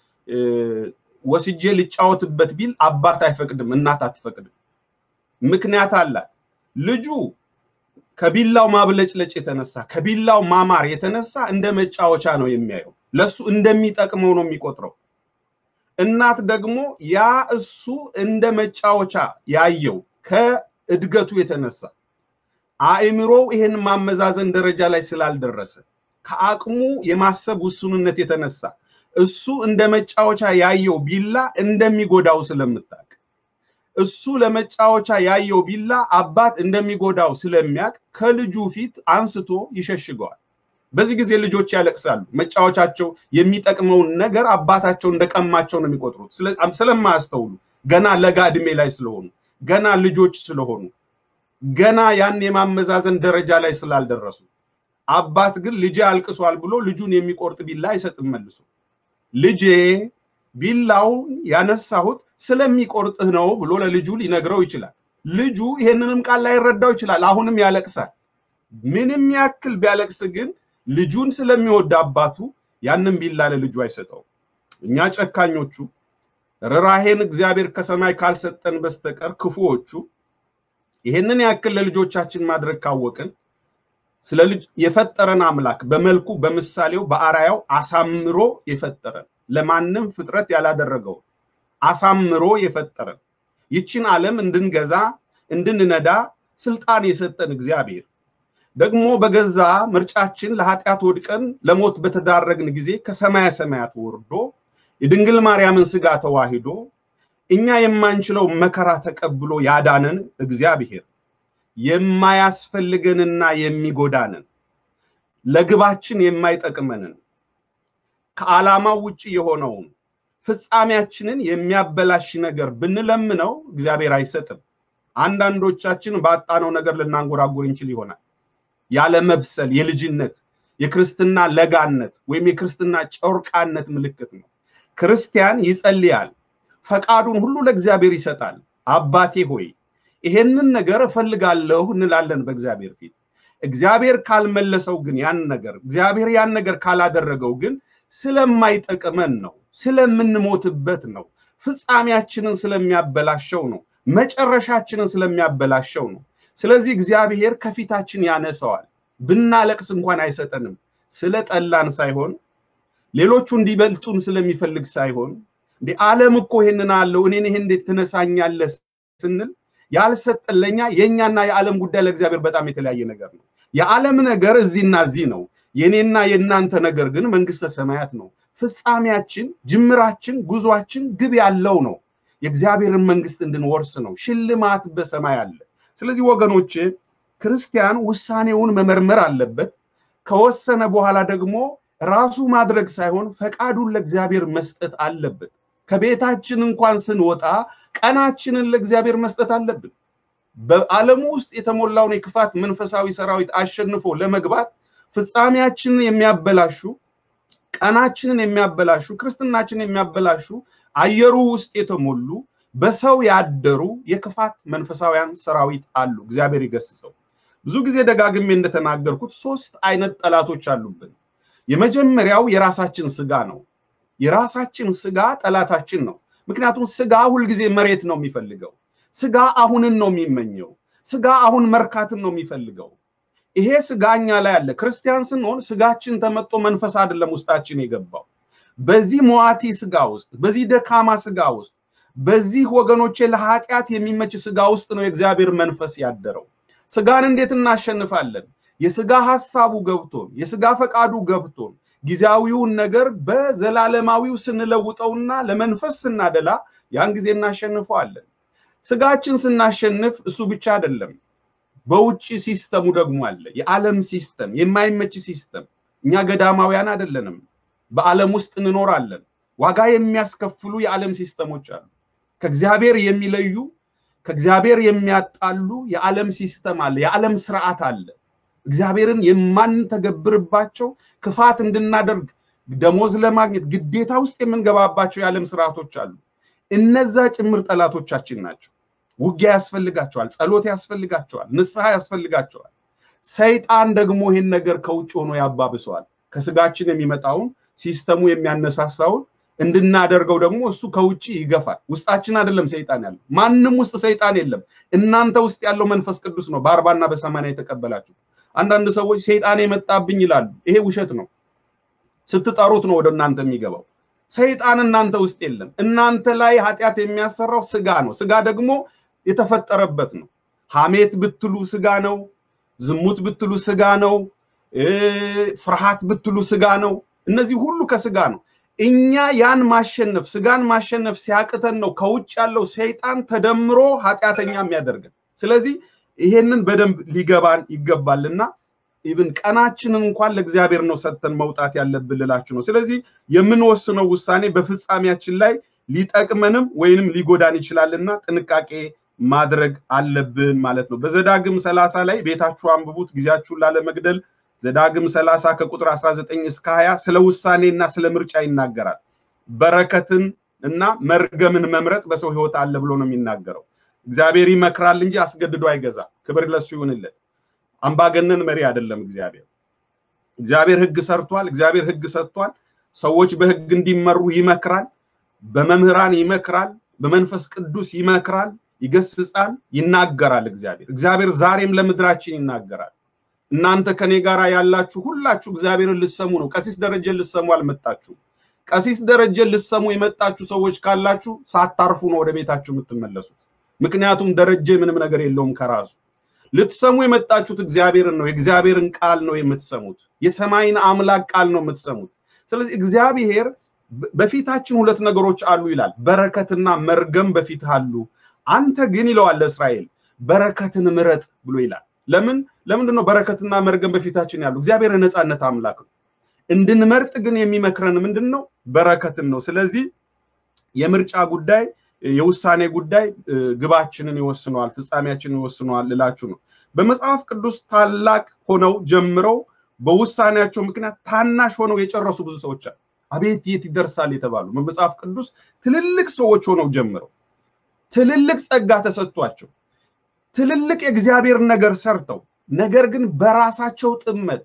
ወስጄ ልጫወትበት ቢል አባት አይፈቅድም፣ እናት አትፈቅድም። ምክንያት አላት። ልጁ ከቢላው ማብለጭለጭ የተነሳ ከቢላው ማማር የተነሳ እንደ መጫወቻ ነው የሚያየው። ለሱ እንደሚጠቅመው ነው የሚቆጥረው። እናት ደግሞ ያ እሱ እንደ መጫወቻ ያየው ከእድገቱ የተነሳ አእምሮው ይሄን ማመዛዘን ደረጃ ላይ ስላልደረሰ ከአቅሙ የማሰብ ውሱንነት የተነሳ እሱ እንደ መጫወቻ ያየው ቢላ እንደሚጎዳው ስለምታውቅ እሱ ለመጫወቻ ያየው ቢላ አባት እንደሚጎዳው ስለሚያውቅ ከልጁ ፊት አንስቶ ይሸሽገዋል። በዚህ ጊዜ ልጆች ያለቅሳሉ። መጫወቻቸው የሚጠቅመውን ነገር አባታቸው እንደቀማቸው ነው የሚቆጥሩት። ስለማያስተውሉ ገና ለጋ ዕድሜ ላይ ስለሆኑ ገና ልጆች ስለሆኑ ገና ያን የማመዛዘን ደረጃ ላይ ስላልደረሱ አባት ግን ልጄ አልቅሷል ብሎ ልጁን የሚቆርጥ ቢላ አይሰጥም መልሶ ልጄ ቢላውን ያነሳሁት ስለሚቆርጥህ ነው ብሎ ለልጁ ሊነግረው ይችላል። ልጁ ይሄንንም ቃል ላይረዳው ይችላል። አሁንም ያለቅሳል። ምንም ያክል ቢያለቅስ ግን ልጁን ስለሚወድ አባቱ ያንን ቢላ ለልጁ አይሰጠው። እኛ ጨካኞቹ ርኅራኄን እግዚአብሔር ከሰማይ ካልሰጠን በስተቀር ክፉዎቹ ይሄንን ያክል ለልጆቻችን ማድረግ ካወቅን ስለ ልጅ የፈጠረን አምላክ በመልኩ በምሳሌው በአራያው አሳምሮ የፈጠረን ለማንም ፍጥረት ያላደረገው አሳምሮ የፈጠረን ይችን ዓለም እንድንገዛ እንድንነዳ ስልጣን የሰጠን እግዚአብሔር ደግሞ በገዛ ምርጫችን ለኃጢአት ወድቀን ለሞት በተዳረግን ጊዜ ከሰማያ ሰማያት ወርዶ የድንግል ማርያምን ስጋ ተዋሂዶ እኛ የማንችለው መከራ ተቀብሎ ያዳነን እግዚአብሔር የማያስፈልገንና የሚጎዳንን ለግባችን የማይጠቅመንን ከዓላማው ውጭ የሆነውን ፍጻሜያችንን የሚያበላሽ ነገር ብንለምነው እግዚአብሔር አይሰጥም። አንዳንዶቻችን ባጣነው ነገር ልናንጎራጉር እንችል ይሆናል። ያለ መብሰል የልጅነት የክርስትና ለጋነት ወይም የክርስትና ጨርቃነት ምልክት ነው። ክርስቲያን ይጸልያል፣ ፈቃዱን ሁሉ ለእግዚአብሔር ይሰጣል። አባቴ ሆይ ይሄንን ነገር እፈልጋለሁ እንላለን በእግዚአብሔር ፊት። እግዚአብሔር ካልመለሰው ግን ያን ነገር እግዚአብሔር ያን ነገር ካላደረገው ግን ስለማይጠቅመን ነው፣ ስለምንሞትበት ነው፣ ፍጻሜያችንን ስለሚያበላሸው ነው፣ መጨረሻችንን ስለሚያበላሸው ነው። ስለዚህ እግዚአብሔር ከፊታችን ያነሰዋል። ብናለቅስ እንኳን አይሰጠንም። ስለጠላን ሳይሆን ሌሎቹ እንዲበልጡን ስለሚፈልግ ሳይሆን እንደ ዓለም እኮ ይሄንን አለው እኔን ይሄን እንዴት ትነሳኛለህ ስንል ያልሰጠን ለኛ የእኛና የዓለም ጉዳይ ለእግዚአብሔር በጣም የተለያየ ነገር ነው። የዓለም ነገር እዚህና እዚህ ነው። የኔና የእናንተ ነገር ግን መንግስተ ሰማያት ነው። ፍጻሜያችን፣ ጅምራችን፣ ጉዟችን ግብ ያለው ነው። የእግዚአብሔርን መንግስት እንድንወርስ ነው። ሽልማት በሰማይ አለ። ስለዚህ ወገኖች ክርስቲያን ውሳኔውን መመርመር አለበት። ከወሰነ በኋላ ደግሞ ራሱ ማድረግ ሳይሆን ፈቃዱን ለእግዚአብሔር መስጠት አለበት። ከቤታችን እንኳን ስንወጣ ቀናችንን ለእግዚአብሔር መስጠት አለብን። በዓለሙ ውስጥ የተሞላውን የክፋት መንፈሳዊ ሰራዊት አሸንፎ ለመግባት ፍጻሜያችንን የሚያበላሹ ቀናችንን የሚያበላሹ ክርስትናችንን የሚያበላሹ አየሩ ውስጥ የተሞሉ በሰው ያደሩ የክፋት መንፈሳውያን ሰራዊት አሉ። እግዚአብሔር ይገስጸው። ብዙ ጊዜ ደጋግሜ እንደተናገርኩት ሶስት አይነት ጠላቶች አሉብን። የመጀመሪያው የራሳችን ስጋ ነው። የራሳችን ስጋ ጠላታችን ነው። ምክንያቱም ስጋ ሁልጊዜ መሬት ነው የሚፈልገው። ስጋ አሁንን ነው የሚመኘው። ስጋ አሁን መርካትን ነው የሚፈልገው። ይሄ ስጋ እኛ ላይ አለ። ክርስቲያን ስንሆን ስጋችን ተመጦ መንፈስ አይደለም ውስጣችን የገባው። በዚህ መዋቲ ስጋ ውስጥ፣ በዚህ ደካማ ስጋ ውስጥ፣ በዚህ ወገኖቼ ለኃጢአት የሚመች ስጋ ውስጥ ነው የእግዚአብሔር መንፈስ ያደረው። ስጋን እንዴት እናሸንፋለን? የስጋ ሐሳቡ ገብቶን የስጋ ፈቃዱ ገብቶን ጊዜያዊውን ነገር በዘላለማዊው ስንለውጠውና ለመንፈስ ስናደላ ያን ጊዜ እናሸንፈዋለን። ስጋችን ስናሸንፍ እሱ ብቻ አይደለም፣ በውጭ ሲስተሙ ደግሞ አለ። የዓለም ሲስተም፣ የማይመች ሲስተም። እኛ ገዳማውያን አይደለንም፣ በዓለም ውስጥ እንኖራለን። ዋጋ የሚያስከፍሉ የዓለም ሲስተሞች አሉ። ከእግዚአብሔር የሚለዩ ከእግዚአብሔር የሚያጣሉ የዓለም ሲስተም አለ፣ የዓለም ስርዓት አለ። እግዚአብሔርን የማንተገብርባቸው ክፋት እንድናደርግ ደሞዝ ለማግኘት ግዴታ ውስጥ የምንገባባቸው የዓለም ስርዓቶች አሉ። እነዛ ጭምር ጠላቶቻችን ናቸው። ውጊያ ያስፈልጋቸዋል፣ ጸሎት ያስፈልጋቸዋል፣ ንስሐ ያስፈልጋቸዋል። ሰይጣን ደግሞ ይህን ነገር ከውጭ ሆኖ ያባብሰዋል። ከስጋችን የሚመጣውን ሲስተሙ የሚያነሳሳውን እንድናደርገው ደግሞ እሱ ከውጭ ይገፋል። ውስጣችን አይደለም ሰይጣን ያለው፣ ማንም ውስጥ ሰይጣን የለም። እናንተ ውስጥ ያለው መንፈስ ቅዱስ ነው በአርባና በሰማንያ የተቀበላችሁ። አንዳንድ ሰዎች ሰይጣን የመጣብኝ ይላሉ። ይሄ ውሸት ነው። ስትጠሩት ነው ወደ እናንተ የሚገባው። ሰይጣን እናንተ ውስጥ የለም። እናንተ ላይ ኃጢአት የሚያሰራው ስጋ ነው። ስጋ ደግሞ የተፈጠረበት ነው። ሐሜት ብትሉ ስጋ ነው። ዝሙት ብትሉ ስጋ ነው። ፍርሃት ብትሉ ስጋ ነው። እነዚህ ሁሉ ከስጋ ነው። እኛ ያን ማሸነፍ ስጋን ማሸነፍ ሲያቅተን ነው ከውጭ ያለው ሰይጣን ተደምሮ ኃጢአተኛ የሚያደርገን። ስለዚህ ይሄንን በደንብ ሊገባን ይገባልና ኢቭን ቀናችንን እንኳን ለእግዚአብሔር ነው ሰጥተን መውጣት ያለብን ልላችሁ ነው። ስለዚህ የምንወስነው ውሳኔ በፍጻሜያችን ላይ ሊጠቅመንም ወይንም ሊጎዳን ይችላልና ጥንቃቄ ማድረግ አለብን ማለት ነው። በዘዳግም ሰላሳ ላይ ቤታችሁ አንብቡት ጊዜያችሁን ላለመግደል። ዘዳግም ሰላሳ ከቁጥር 19 እስከ 20 ስለ ውሳኔና ስለ ምርጫ ይናገራል። በረከትን እና መርገምን መምረጥ በሰው ሕይወት አለ ብሎ ነው የሚናገረው። እግዚአብሔር ይመክራል እንጂ አስገድዶ አይገዛም። ክብር ለሱ ይሁንለት። አምባገነን መሪ አይደለም እግዚአብሔር። እግዚአብሔር ሕግ ሰርቷል። እግዚአብሔር ሕግ ሰጥቷል። ሰዎች በሕግ እንዲመሩ ይመክራል። በመምህራን ይመክራል። በመንፈስ ቅዱስ ይመክራል፣ ይገስጻል፣ ይናገራል። እግዚአብሔር እግዚአብሔር ዛሬም ለምድራችን ይናገራል። እናንተ ከኔ ጋር ያላችሁ ሁላችሁ እግዚአብሔርን ልትሰሙ ነው። ቀሲስ ደረጀን ልትሰሙ አልመጣችሁም። ቀሲስ ደረጀን ልትሰሙ የመጣችሁ ሰዎች ካላችሁ ሳታርፉ ነው ወደ ቤታችሁ የምትመለሱት። ምክንያቱም ደረጀ ምንም ነገር የለውም ከራሱ ልትሰሙ የመጣችሁት እግዚአብሔርን ነው። የእግዚአብሔርን ቃል ነው የምትሰሙት። የሰማይን አምላክ ቃል ነው የምትሰሙት። ስለዚህ እግዚአብሔር በፊታችን ሁለት ነገሮች አሉ ይላል። በረከትና መርገም በፊትህ አሉ። አንተ ግን ይለዋል ለእስራኤል በረከትን ምረጥ ብሎ ይላል። ለምን ለምንድን ነው በረከትና መርገም በፊታችን ያሉ? እግዚአብሔር የነፃነት አምላክ ነው። እንድንመርጥ ግን የሚመክረን ምንድን ነው? በረከትን ነው። ስለዚህ የምርጫ ጉዳይ የውሳኔ ጉዳይ ግባችንን ይወስነዋል፣ ፍጻሜያችንን ይወስነዋል ልላችሁ ነው። በመጽሐፍ ቅዱስ ታላቅ ሆነው ጀምረው በውሳኔያቸው ምክንያት ታናሽ ሆነው የጨረሱ ብዙ ሰዎች አሉ። አቤት የት ይደርሳል የተባሉ በመጽሐፍ ቅዱስ ትልልቅ ሰዎች ሆነው ጀምረው ትልልቅ ጸጋ ተሰጥቷቸው ትልልቅ የእግዚአብሔር ነገር ሰርተው ነገር ግን በራሳቸው ጥመት፣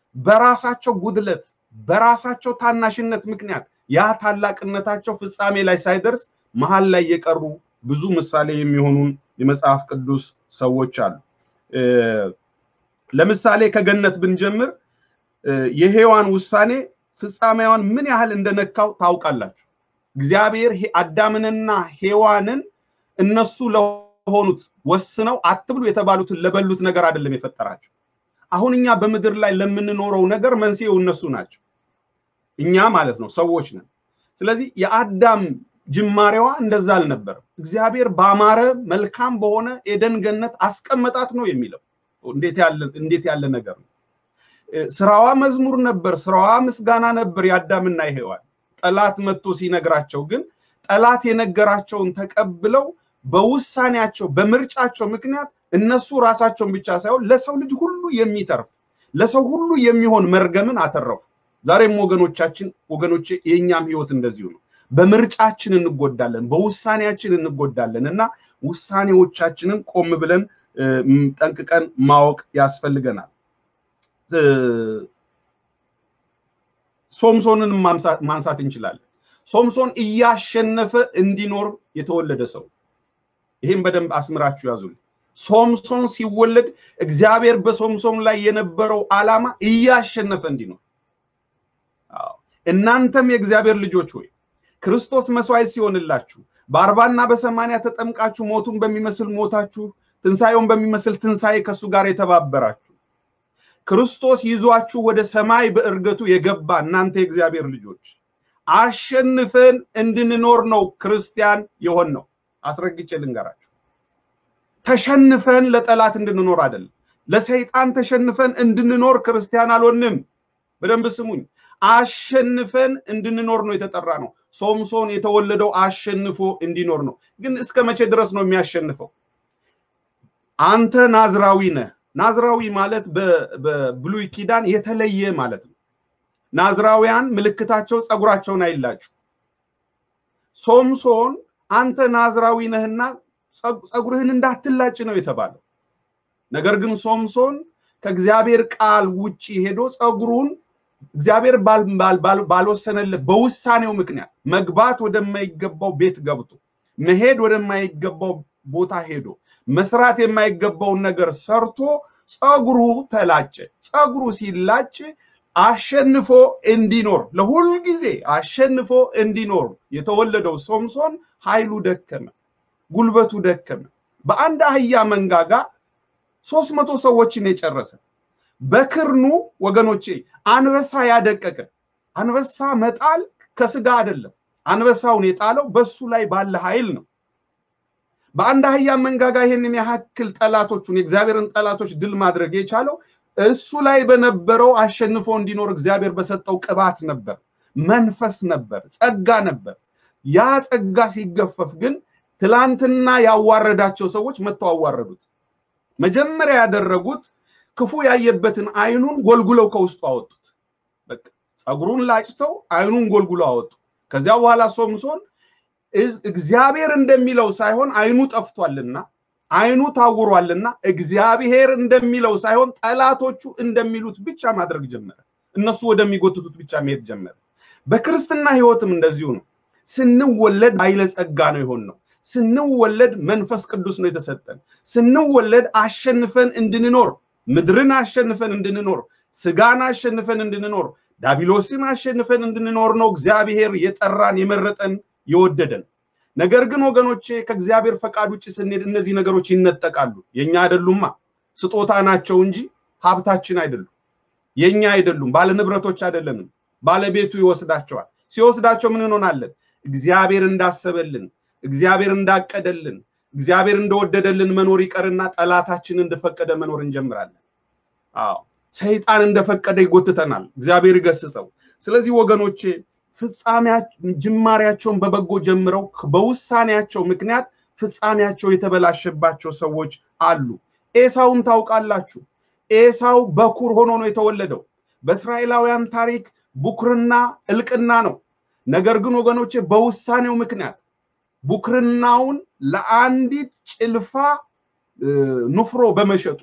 በራሳቸው ጉድለት፣ በራሳቸው ታናሽነት ምክንያት ያ ታላቅነታቸው ፍጻሜ ላይ ሳይደርስ መሀል ላይ የቀሩ ብዙ ምሳሌ የሚሆኑን የመጽሐፍ ቅዱስ ሰዎች አሉ። ለምሳሌ ከገነት ብንጀምር የሔዋን ውሳኔ ፍጻሜዋን ምን ያህል እንደነካው ታውቃላችሁ። እግዚአብሔር አዳምንና ሔዋንን እነሱ ለሆኑት ወስነው አትብሉ የተባሉትን ለበሉት ነገር አይደለም የፈጠራቸው። አሁን እኛ በምድር ላይ ለምንኖረው ነገር መንስኤው እነሱ ናቸው። እኛ ማለት ነው ሰዎች ነን። ስለዚህ የአዳም ጅማሬዋ እንደዛ አልነበረም። እግዚአብሔር ባማረ መልካም በሆነ ኤደን ገነት አስቀመጣት ነው የሚለው። እንዴት ያለ ነገር ነው! ስራዋ መዝሙር ነበር፣ ስራዋ ምስጋና ነበር የአዳምና የሔዋን። ጠላት መጥቶ ሲነግራቸው ግን ጠላት የነገራቸውን ተቀብለው በውሳኔያቸው በምርጫቸው ምክንያት እነሱ ራሳቸውን ብቻ ሳይሆን ለሰው ልጅ ሁሉ የሚተርፍ ለሰው ሁሉ የሚሆን መርገምን አተረፉ። ዛሬም ወገኖቻችን ወገኖቼ የእኛም ህይወት እንደዚሁ ነው። በምርጫችን እንጎዳለን፣ በውሳኔያችን እንጎዳለን እና ውሳኔዎቻችንን ቆም ብለን ጠንቅቀን ማወቅ ያስፈልገናል። ሶምሶንን ማንሳት እንችላለን። ሶምሶን እያሸነፈ እንዲኖር የተወለደ ሰው፣ ይህም በደንብ አስምራችሁ ያዙልኝ። ሶምሶን ሲወለድ እግዚአብሔር በሶምሶን ላይ የነበረው ዓላማ እያሸነፈ እንዲኖር። እናንተም የእግዚአብሔር ልጆች ሆይ ክርስቶስ መስዋዕት ሲሆንላችሁ በአርባና በሰማንያ ተጠምቃችሁ ሞቱን በሚመስል ሞታችሁ ትንሣኤውን በሚመስል ትንሣኤ ከእሱ ጋር የተባበራችሁ ክርስቶስ ይዟችሁ ወደ ሰማይ በእርገቱ የገባ እናንተ የእግዚአብሔር ልጆች አሸንፈን እንድንኖር ነው ክርስቲያን የሆን ነው። አስረግጬ ልንገራችሁ፣ ተሸንፈን ለጠላት እንድንኖር አይደለም። ለሰይጣን ተሸንፈን እንድንኖር ክርስቲያን አልሆንም። በደንብ ስሙኝ። አሸንፈን እንድንኖር ነው የተጠራ ነው። ሶምሶን የተወለደው አሸንፎ እንዲኖር ነው። ግን እስከ መቼ ድረስ ነው የሚያሸንፈው? አንተ ናዝራዊ ነህ። ናዝራዊ ማለት በብሉይ ኪዳን የተለየ ማለት ነው። ናዝራውያን ምልክታቸው ፀጉራቸውን አይላጩ። ሶምሶን አንተ ናዝራዊ ነህና ፀጉርህን እንዳትላጭ ነው የተባለው። ነገር ግን ሶምሶን ከእግዚአብሔር ቃል ውጪ ሄዶ ፀጉሩን እግዚአብሔር ባልወሰነለት በውሳኔው ምክንያት መግባት ወደማይገባው ቤት ገብቶ መሄድ ወደማይገባው ቦታ ሄዶ መስራት የማይገባውን ነገር ሰርቶ ፀጉሩ ተላጨ። ፀጉሩ ሲላጭ አሸንፎ እንዲኖር ለሁል ጊዜ አሸንፎ እንዲኖር የተወለደው ሶምሶን ኃይሉ ደከመ፣ ጉልበቱ ደከመ። በአንድ አህያ መንጋጋ ሶስት መቶ ሰዎችን የጨረሰ በክርኑ ወገኖቼ አንበሳ ያደቀቀ አንበሳ መጣል ከስጋ አይደለም። አንበሳውን የጣለው በሱ ላይ ባለ ኃይል ነው። በአንድ አህያ መንጋጋ ይሄንን ያክል ጠላቶቹን የእግዚአብሔርን ጠላቶች ድል ማድረግ የቻለው እሱ ላይ በነበረው አሸንፎ እንዲኖር እግዚአብሔር በሰጠው ቅባት ነበር፣ መንፈስ ነበር፣ ጸጋ ነበር። ያ ጸጋ ሲገፈፍ ግን ትላንትና ያዋረዳቸው ሰዎች መጥተው አዋረዱት። መጀመሪያ ያደረጉት ክፉ ያየበትን አይኑን ጎልጉለው ከውስጡ አወጡት። በቃ ፀጉሩን ላጭተው አይኑን ጎልጉለው አወጡ። ከዚያ በኋላ ሶምሶን እግዚአብሔር እንደሚለው ሳይሆን አይኑ ጠፍቷልና አይኑ ታውሯልና እግዚአብሔር እንደሚለው ሳይሆን ጠላቶቹ እንደሚሉት ብቻ ማድረግ ጀመረ። እነሱ ወደሚጎትቱት ብቻ መሄድ ጀመረ። በክርስትና ህይወትም እንደዚሁ ነው። ስንወለድ ኃይለ ጸጋ ነው የሆን ነው። ስንወለድ መንፈስ ቅዱስ ነው የተሰጠን። ስንወለድ አሸንፈን እንድንኖር ምድርን አሸንፈን እንድንኖር ስጋን አሸንፈን እንድንኖር ዳቢሎስን አሸንፈን እንድንኖር ነው እግዚአብሔር የጠራን የመረጠን የወደደን። ነገር ግን ወገኖቼ ከእግዚአብሔር ፈቃድ ውጭ ስንሄድ እነዚህ ነገሮች ይነጠቃሉ። የኛ አይደሉማ፣ ስጦታ ናቸው እንጂ ሀብታችን አይደሉም። የኛ አይደሉም፣ ባለንብረቶች አይደለንም። ባለቤቱ ይወስዳቸዋል። ሲወስዳቸው ምን እንሆናለን? እግዚአብሔር እንዳሰበልን፣ እግዚአብሔር እንዳቀደልን፣ እግዚአብሔር እንደወደደልን መኖር ይቀርና ጠላታችን እንደፈቀደ መኖር እንጀምራለን። አዎ ሰይጣን እንደፈቀደ ይጎትተናል። እግዚአብሔር ይገስጸው። ስለዚህ ወገኖቼ ፍጻሜ ጅማሬያቸውን በበጎ ጀምረው በውሳኔያቸው ምክንያት ፍጻሜያቸው የተበላሸባቸው ሰዎች አሉ። ኤሳውን ታውቃላችሁ። ኤሳው በኩር ሆኖ ነው የተወለደው። በእስራኤላውያን ታሪክ ቡክርና እልቅና ነው። ነገር ግን ወገኖቼ በውሳኔው ምክንያት ቡክርናውን ለአንዲት ጭልፋ ንፍሮ በመሸጡ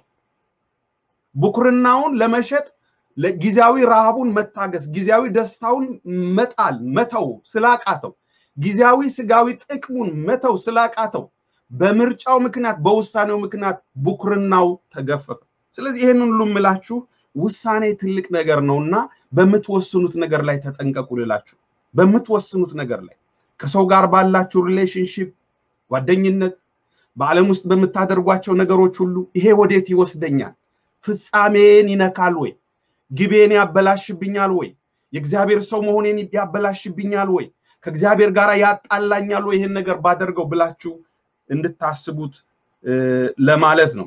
ቡክርናውን ለመሸጥ ጊዜያዊ ረሃቡን መታገስ ጊዜያዊ ደስታውን መጣል መተው ስላቃተው ጊዜያዊ ስጋዊ ጥቅሙን መተው ስላቃተው በምርጫው ምክንያት በውሳኔው ምክንያት ቡክርናው ተገፈፈ። ስለዚህ ይህንን ሁሉ የምላችሁ ውሳኔ ትልቅ ነገር ነውና በምትወስኑት ነገር ላይ ተጠንቀቁ ልላችሁ። በምትወስኑት ነገር ላይ ከሰው ጋር ባላችሁ ሪሌሽንሽፕ፣ ጓደኝነት፣ በዓለም ውስጥ በምታደርጓቸው ነገሮች ሁሉ ይሄ ወዴት ይወስደኛል? ፍጻሜን ይነካል ወይ? ግቤን ያበላሽብኛል ወይ? የእግዚአብሔር ሰው መሆኔን ያበላሽብኛል ወይ? ከእግዚአብሔር ጋር ያጣላኛል ወይ? ይህን ነገር ባደርገው ብላችሁ እንድታስቡት ለማለት ነው።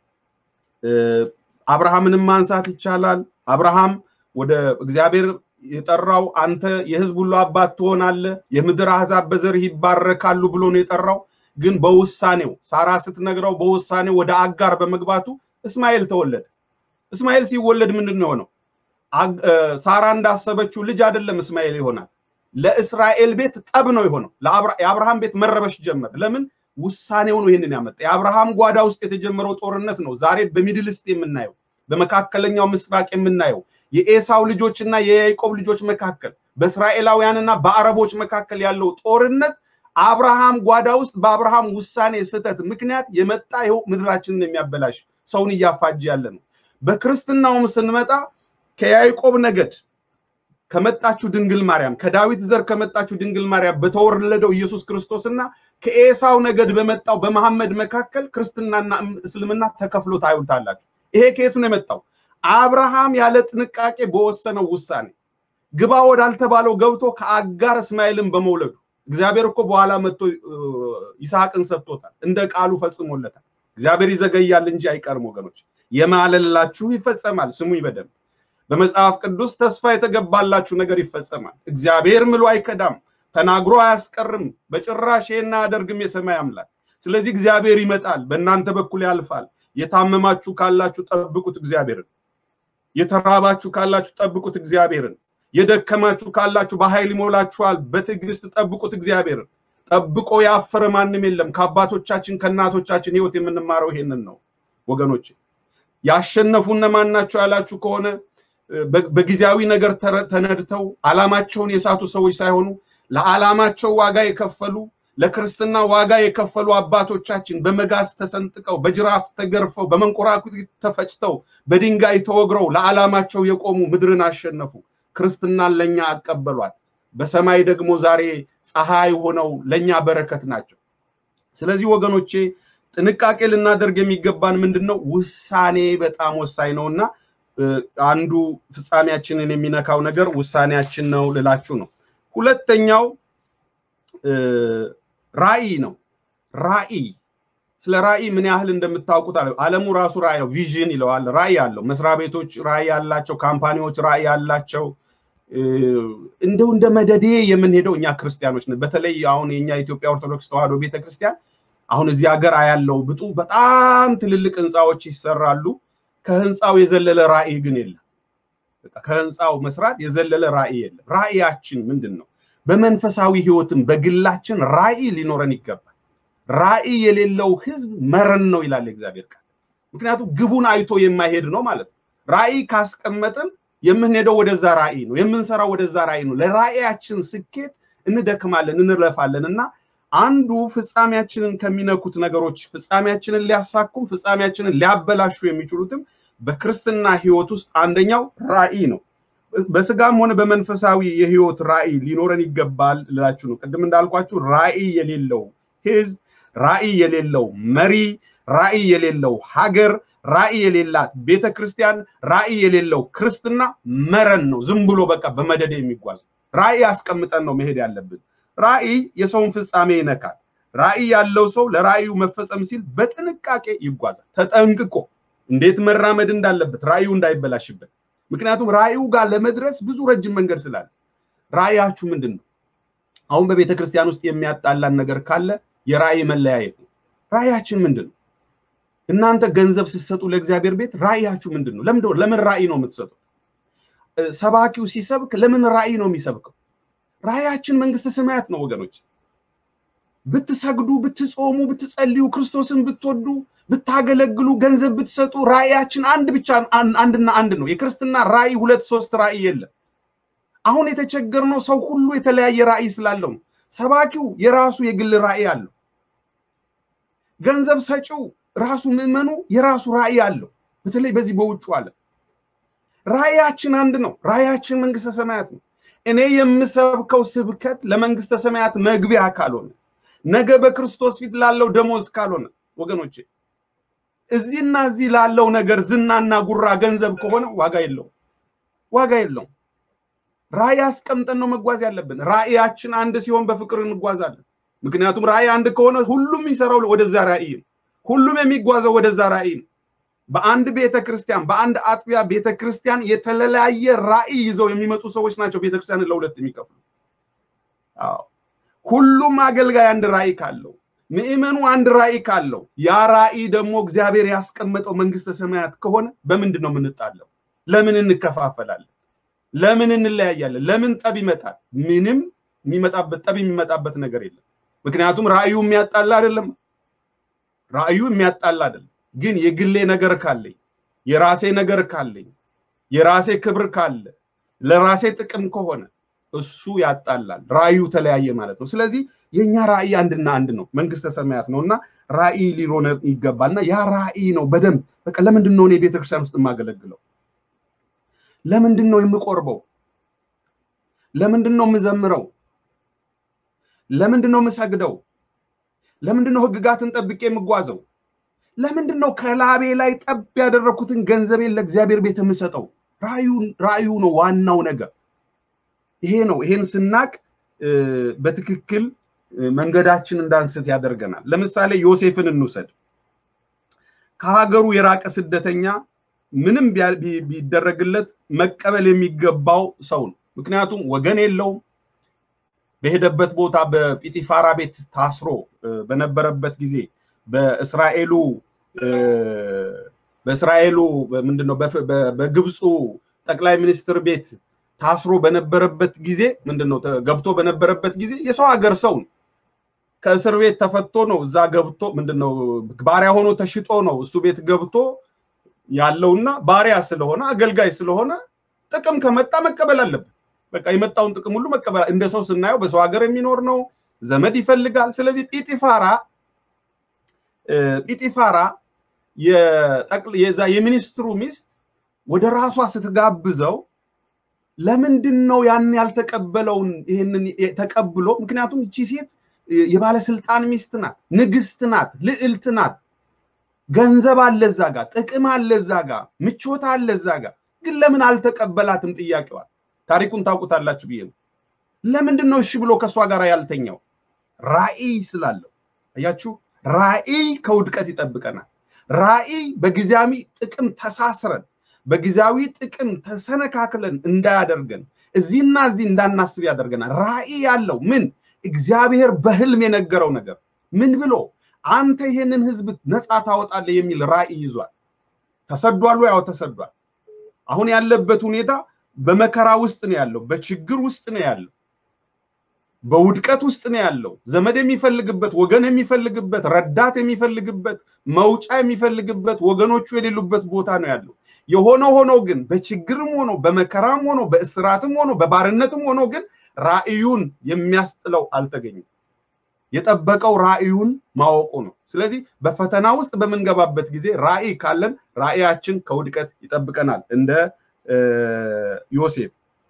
አብርሃምንም ማንሳት ይቻላል። አብርሃም ወደ እግዚአብሔር የጠራው አንተ የሕዝብ ሁሉ አባት ትሆናለህ፣ የምድር አሕዛብ በዘርህ ይባረካሉ ብሎ ነው የጠራው። ግን በውሳኔው ሳራ ስትነግረው በውሳኔው ወደ አጋር በመግባቱ እስማኤል ተወለደ። እስማኤል ሲወለድ ምንድን ነው የሆነው? ሳራ እንዳሰበችው ልጅ አይደለም እስማኤል ይሆናል። ለእስራኤል ቤት ጠብ ነው የሆነው። የአብርሃም ቤት መረበሽ ጀመር። ለምን? ውሳኔው ነው ይህንን ያመጣ። የአብርሃም ጓዳ ውስጥ የተጀመረው ጦርነት ነው ዛሬ በሚድልስት የምናየው፣ በመካከለኛው ምስራቅ የምናየው የኤሳው ልጆችና የያዕቆብ ልጆች መካከል በእስራኤላውያንና በአረቦች መካከል ያለው ጦርነት አብርሃም ጓዳ ውስጥ በአብርሃም ውሳኔ ስህተት ምክንያት የመጣ ይኸው ምድራችንን የሚያበላሽ ሰውን እያፋጅ ያለ ነው። በክርስትናውም ስንመጣ ከያዕቆብ ነገድ ከመጣችው ድንግል ማርያም ከዳዊት ዘር ከመጣችው ድንግል ማርያም በተወለደው ኢየሱስ ክርስቶስና ከኤሳው ነገድ በመጣው በመሐመድ መካከል ክርስትናና እስልምና ተከፍሎ ታዩታላችሁ። ይሄ ከየቱ ነው የመጣው? አብርሃም ያለ ጥንቃቄ በወሰነው ውሳኔ ግባ ወዳልተባለው ገብቶ ከአጋር እስማኤልን በመውለዱ እግዚአብሔር እኮ በኋላ መጥቶ ይስሐቅን ሰጥቶታል፣ እንደ ቃሉ ፈጽሞለታል። እግዚአብሔር ይዘገያል እንጂ አይቀርም ወገኖች። የማለላችሁ ይፈጸማል። ስሙኝ በደንብ በመጽሐፍ ቅዱስ ተስፋ የተገባላችሁ ነገር ይፈጸማል። እግዚአብሔር ምሎ አይከዳም፣ ተናግሮ አያስቀርም። በጭራሽ ይሄን አያደርግም የሰማይ አምላክ። ስለዚህ እግዚአብሔር ይመጣል፣ በእናንተ በኩል ያልፋል። የታመማችሁ ካላችሁ ጠብቁት እግዚአብሔርን። የተራባችሁ ካላችሁ ጠብቁት እግዚአብሔርን። የደከማችሁ ካላችሁ በኃይል ይሞላችኋል። በትዕግስት ጠብቁት እግዚአብሔርን። ጠብቆ ያፈረ ማንም የለም። ከአባቶቻችን ከእናቶቻችን ሕይወት የምንማረው ይሄንን ነው ወገኖች። ያሸነፉ እነማን ናቸው ያላችሁ ከሆነ በጊዜያዊ ነገር ተነድተው ዓላማቸውን የሳቱ ሰዎች ሳይሆኑ ለዓላማቸው ዋጋ የከፈሉ ለክርስትና ዋጋ የከፈሉ አባቶቻችን በመጋዝ ተሰንጥቀው በጅራፍ ተገርፈው በመንኮራኩት ተፈጭተው በድንጋይ ተወግረው ለዓላማቸው የቆሙ ምድርን አሸነፉ። ክርስትናን ለኛ አቀበሏት። በሰማይ ደግሞ ዛሬ ፀሐይ ሆነው ለኛ በረከት ናቸው። ስለዚህ ወገኖቼ ጥንቃቄ ልናደርግ የሚገባን ምንድን ነው? ውሳኔ በጣም ወሳኝ ነው እና አንዱ ፍጻሜያችንን የሚነካው ነገር ውሳኔያችን ነው ልላችሁ ነው። ሁለተኛው ራዕይ ነው። ራዕይ ስለ ራዕይ ምን ያህል እንደምታውቁት አለ ዓለሙ ራሱ ራዕይ ነው፣ ቪዥን ይለዋል። ራዕይ አለው። መስሪያ ቤቶች ራዕይ አላቸው፣ ካምፓኒዎች ራዕይ አላቸው። እንደው እንደ መደዴ የምንሄደው እኛ ክርስቲያኖች ነን። በተለይ አሁን የኛ ኢትዮጵያ ኦርቶዶክስ ተዋሕዶ ቤተክርስቲያን አሁን እዚህ ሀገር አያለው ብጡ በጣም ትልልቅ ህንፃዎች ይሰራሉ። ከህንፃው የዘለለ ራዕይ ግን የለም። ከህንፃው መስራት የዘለለ ራዕይ የለም። ራዕያችን ምንድን ነው? በመንፈሳዊ ህይወትም በግላችን ራዕይ ሊኖረን ይገባል። ራዕይ የሌለው ህዝብ መረን ነው ይላል እግዚአብሔር ቃል። ምክንያቱም ግቡን አይቶ የማይሄድ ነው ማለት ነው። ራዕይ ካስቀመጥን የምንሄደው ወደዛ ራዕይ ነው፣ የምንሰራው ወደዛ ራዕይ ነው። ለራዕያችን ስኬት እንደክማለን፣ እንለፋለን እና አንዱ ፍጻሜያችንን ከሚነኩት ነገሮች ፍጻሜያችንን ሊያሳኩም ፍጻሜያችንን ሊያበላሹ የሚችሉትም በክርስትና ህይወት ውስጥ አንደኛው ራዕይ ነው። በስጋም ሆነ በመንፈሳዊ የህይወት ራዕይ ሊኖረን ይገባል ልላችሁ ነው። ቅድም እንዳልኳችሁ ራዕይ የሌለው ህዝብ፣ ራዕይ የሌለው መሪ፣ ራዕይ የሌለው ሀገር፣ ራዕይ የሌላት ቤተ ክርስቲያን፣ ራዕይ የሌለው ክርስትና መረን ነው። ዝም ብሎ በቃ በመደደ የሚጓዝ ራዕይ አስቀምጠን ነው መሄድ ያለብን። ራዕይ የሰውን ፍጻሜ ይነካል። ራዕይ ያለው ሰው ለራዕዩ መፈጸም ሲል በጥንቃቄ ይጓዛል። ተጠንቅቆ እንዴት መራመድ እንዳለበት ራዕዩ እንዳይበላሽበት። ምክንያቱም ራዕዩ ጋር ለመድረስ ብዙ ረጅም መንገድ ስላለ። ራዕያችሁ ምንድን ነው? አሁን በቤተ ክርስቲያን ውስጥ የሚያጣላን ነገር ካለ የራዕይ መለያየት ነው። ራዕያችን ምንድን ነው? እናንተ ገንዘብ ስትሰጡ ለእግዚአብሔር ቤት ራዕያችሁ ምንድን ነው? ለምን ራዕይ ነው የምትሰጡት? ሰባኪው ሲሰብክ ለምን ራዕይ ነው የሚሰብከው? ራዕያችን መንግስተ ሰማያት ነው ወገኖች። ብትሰግዱ፣ ብትጾሙ፣ ብትጸልዩ፣ ክርስቶስን ብትወዱ፣ ብታገለግሉ፣ ገንዘብ ብትሰጡ ራዕያችን አንድ ብቻ አንድና አንድ ነው። የክርስትና ራዕይ ሁለት ሶስት ራዕይ የለም። አሁን የተቸገርነው ሰው ሁሉ የተለያየ ራዕይ ስላለው ነው። ሰባኪው የራሱ የግል ራዕይ አለው። ገንዘብ ሰጪው ራሱ ምዕመኑ የራሱ ራዕይ አለው። በተለይ በዚህ በውጩ ዓለም ራዕያችን አንድ ነው። ራዕያችን መንግስተ ሰማያት ነው። እኔ የምሰብከው ስብከት ለመንግስተ ሰማያት መግቢያ ካልሆነ ነገ በክርስቶስ ፊት ላለው ደሞዝ ካልሆነ ወገኖቼ እዚህና እዚህ ላለው ነገር ዝናና ጉራ ገንዘብ ከሆነ ዋጋ የለውም፣ ዋጋ የለውም። ራዕይ አስቀምጠን ነው መጓዝ ያለብን። ራዕያችን አንድ ሲሆን በፍቅር እንጓዛለን። ምክንያቱም ራዕይ አንድ ከሆነ ሁሉም የሚሰራው ወደዛ ራዕይ ነው። ሁሉም የሚጓዘው ወደዛ ራዕይ ነው። በአንድ ቤተ ክርስቲያን በአንድ አጥቢያ ቤተ ክርስቲያን የተለያየ ራዕይ ይዘው የሚመጡ ሰዎች ናቸው ቤተ ክርስቲያንን ለሁለት የሚከፍሉ። አዎ ሁሉም አገልጋይ አንድ ራዕይ ካለው፣ ምዕመኑ አንድ ራዕይ ካለው፣ ያ ራዕይ ደግሞ እግዚአብሔር ያስቀመጠው መንግስተ ሰማያት ከሆነ በምንድን ነው የምንጣለው? ለምን እንከፋፈላለን? ለምን እንለያያለን? ለምን ጠብ ይመጣል? ምንም የሚመጣበት ጠብ የሚመጣበት ነገር የለም። ምክንያቱም ራእዩ የሚያጣላ አይደለም። ራእዩ የሚያጣላ አይደለም። ግን የግሌ ነገር ካለኝ የራሴ ነገር ካለኝ የራሴ ክብር ካለ ለራሴ ጥቅም ከሆነ እሱ ያጣላል። ራእዩ ተለያየ ማለት ነው። ስለዚህ የኛ ራእይ አንድና አንድ ነው፣ መንግስተ ሰማያት ነው እና ራእይ ሊኖር ይገባል እና ያ ራእይ ነው በደንብ በቃ ለምንድን ነው እኔ ቤተክርስቲያን ውስጥ የማገለግለው? ለምንድን ነው የምቆርበው? ለምንድን ነው የምዘምረው? ለምንድን ነው የምሰግደው? ለምንድን ነው ህግጋትን ጠብቄ የምጓዘው? ለምንድን ነው ከላቤ ላይ ጠብ ያደረኩትን ገንዘቤን ለእግዚአብሔር ቤት የምሰጠው? ራእዩ ነው ዋናው ነገር ይሄ ነው። ይሄን ስናቅ በትክክል መንገዳችን እንዳንስት ያደርገናል። ለምሳሌ ዮሴፍን እንውሰድ። ከሀገሩ የራቀ ስደተኛ ምንም ቢደረግለት መቀበል የሚገባው ሰው ነው። ምክንያቱም ወገን የለውም። በሄደበት ቦታ በጲጢፋራ ቤት ታስሮ በነበረበት ጊዜ በእስራኤሉ በእስራኤሉ ምንድነው በግብፁ ጠቅላይ ሚኒስትር ቤት ታስሮ በነበረበት ጊዜ ምንድነው ገብቶ በነበረበት ጊዜ የሰው ሀገር ሰው ነው። ከእስር ቤት ተፈቶ ነው እዛ ገብቶ ምንድነው ባሪያ ሆኖ ተሽጦ ነው እሱ ቤት ገብቶ ያለውና ባሪያ ስለሆነ አገልጋይ ስለሆነ ጥቅም ከመጣ መቀበል አለበት። በቃ የመጣውን ጥቅም ሁሉ መቀበል እንደ ሰው ስናየው በሰው ሀገር የሚኖር ነው፣ ዘመድ ይፈልጋል። ስለዚህ ጲጢፋራ ጲጢፋራ የዛ የሚኒስትሩ ሚስት ወደ ራሷ ስትጋብዘው ለምንድን ነው ያን ያልተቀበለውን ይህንን ተቀብሎ? ምክንያቱም እቺ ሴት የባለስልጣን ሚስት ናት፣ ንግስት ናት፣ ልዕልት ናት። ገንዘብ አለ እዛ ጋ፣ ጥቅም አለ እዛ ጋ፣ ምቾት አለ እዛ ጋ። ግን ለምን አልተቀበላትም? ጥያቄዋል። ታሪኩን ታውቁታላችሁ ብዬ ነው። ለምንድን ነው እሺ ብሎ ከእሷ ጋር ያልተኛው? ራዕይ ስላለው። አያችሁ፣ ራዕይ ከውድቀት ይጠብቀናል። ራዕይ በጊዜያዊ ጥቅም ተሳስረን በጊዜያዊ ጥቅም ተሰነካክለን እንዳያደርገን እዚህና እዚህ እንዳናስብ ያደርገናል። ራዕይ ያለው ምን እግዚአብሔር በህልም የነገረው ነገር ምን ብሎ አንተ ይሄንን ህዝብ ነፃ ታወጣለህ የሚል ራዕይ ይዟል። ተሰዷል ወይ? ያው ተሰዷል። አሁን ያለበት ሁኔታ በመከራ ውስጥ ነው ያለው፣ በችግር ውስጥ ነው ያለው፣ በውድቀት ውስጥ ነው ያለው። ዘመድ የሚፈልግበት፣ ወገን የሚፈልግበት፣ ረዳት የሚፈልግበት፣ መውጫ የሚፈልግበት፣ ወገኖቹ የሌሉበት ቦታ ነው ያለው። የሆነ ሆኖ ግን በችግርም ሆኖ በመከራም ሆኖ በእስራትም ሆኖ በባርነትም ሆኖ ግን ራእዩን የሚያስጥለው አልተገኘም። የጠበቀው ራእዩን ማወቁ ነው። ስለዚህ በፈተና ውስጥ በምንገባበት ጊዜ ራእይ ካለን ራእያችን ከውድቀት ይጠብቀናል። እንደ ዮሴፍ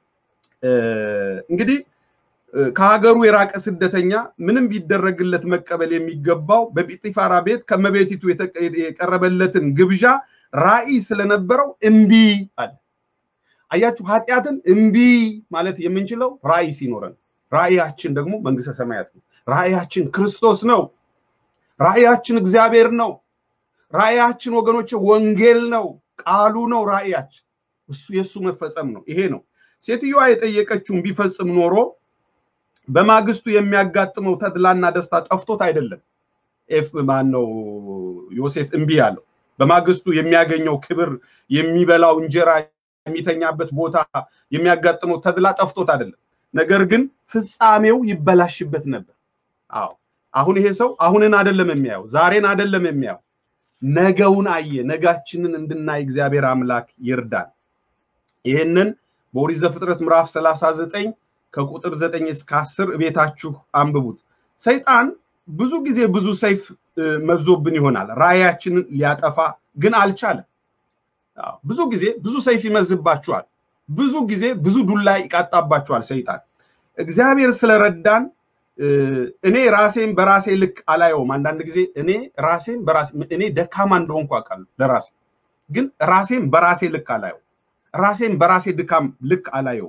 እንግዲህ ከሀገሩ የራቀ ስደተኛ ምንም ቢደረግለት መቀበል የሚገባው በጲጢፋራ ቤት ከመቤቲቱ የቀረበለትን ግብዣ ራእይ ስለነበረው እምቢ አለ። አያችሁ፣ ኃጢአትን እምቢ ማለት የምንችለው ራእይ ሲኖረን፣ ራእያችን ደግሞ መንግስተ ሰማያት ነው። ራእያችን ክርስቶስ ነው። ራእያችን እግዚአብሔር ነው። ራእያችን ወገኖች ወንጌል ነው፣ ቃሉ ነው። ራእያችን እሱ የእሱ መፈጸም ነው። ይሄ ነው ሴትዮዋ የጠየቀችውን ቢፈጽም ኖሮ በማግስቱ የሚያጋጥመው ተድላና ደስታ ጠፍቶት አይደለም። ኤፍ ማን ነው ዮሴፍ እምቢ ያለው በማግስቱ የሚያገኘው ክብር፣ የሚበላው እንጀራ፣ የሚተኛበት ቦታ፣ የሚያጋጥመው ተድላ ጠፍቶት አይደለም። ነገር ግን ፍጻሜው ይበላሽበት ነበር። አዎ አሁን ይሄ ሰው አሁንን አይደለም የሚያየው፣ ዛሬን አይደለም የሚያየው፣ ነገውን አየ። ነጋችንን እንድናይ እግዚአብሔር አምላክ ይርዳን። ይህንን በኦሪት ዘፍጥረት ምዕራፍ 39 ከቁጥር 9 እስከ 10 ቤታችሁ አንብቡት። ሰይጣን ብዙ ጊዜ ብዙ ሰይፍ መዞብን ይሆናል ራእያችንን ሊያጠፋ ግን አልቻለም። ብዙ ጊዜ ብዙ ሰይፍ ይመዝባችኋል። ብዙ ጊዜ ብዙ ዱላ ይቃጣባችኋል ሰይጣን። እግዚአብሔር ስለረዳን እኔ ራሴን በራሴ ልክ አላየውም። አንዳንድ ጊዜ እኔ ራሴን በራሴ እኔ ደካማ እንደሆንኩ አውቃለሁ ለራሴ ግን ራሴን በራሴ ልክ አላየው። ራሴን በራሴ ድካም ልክ አላየውም።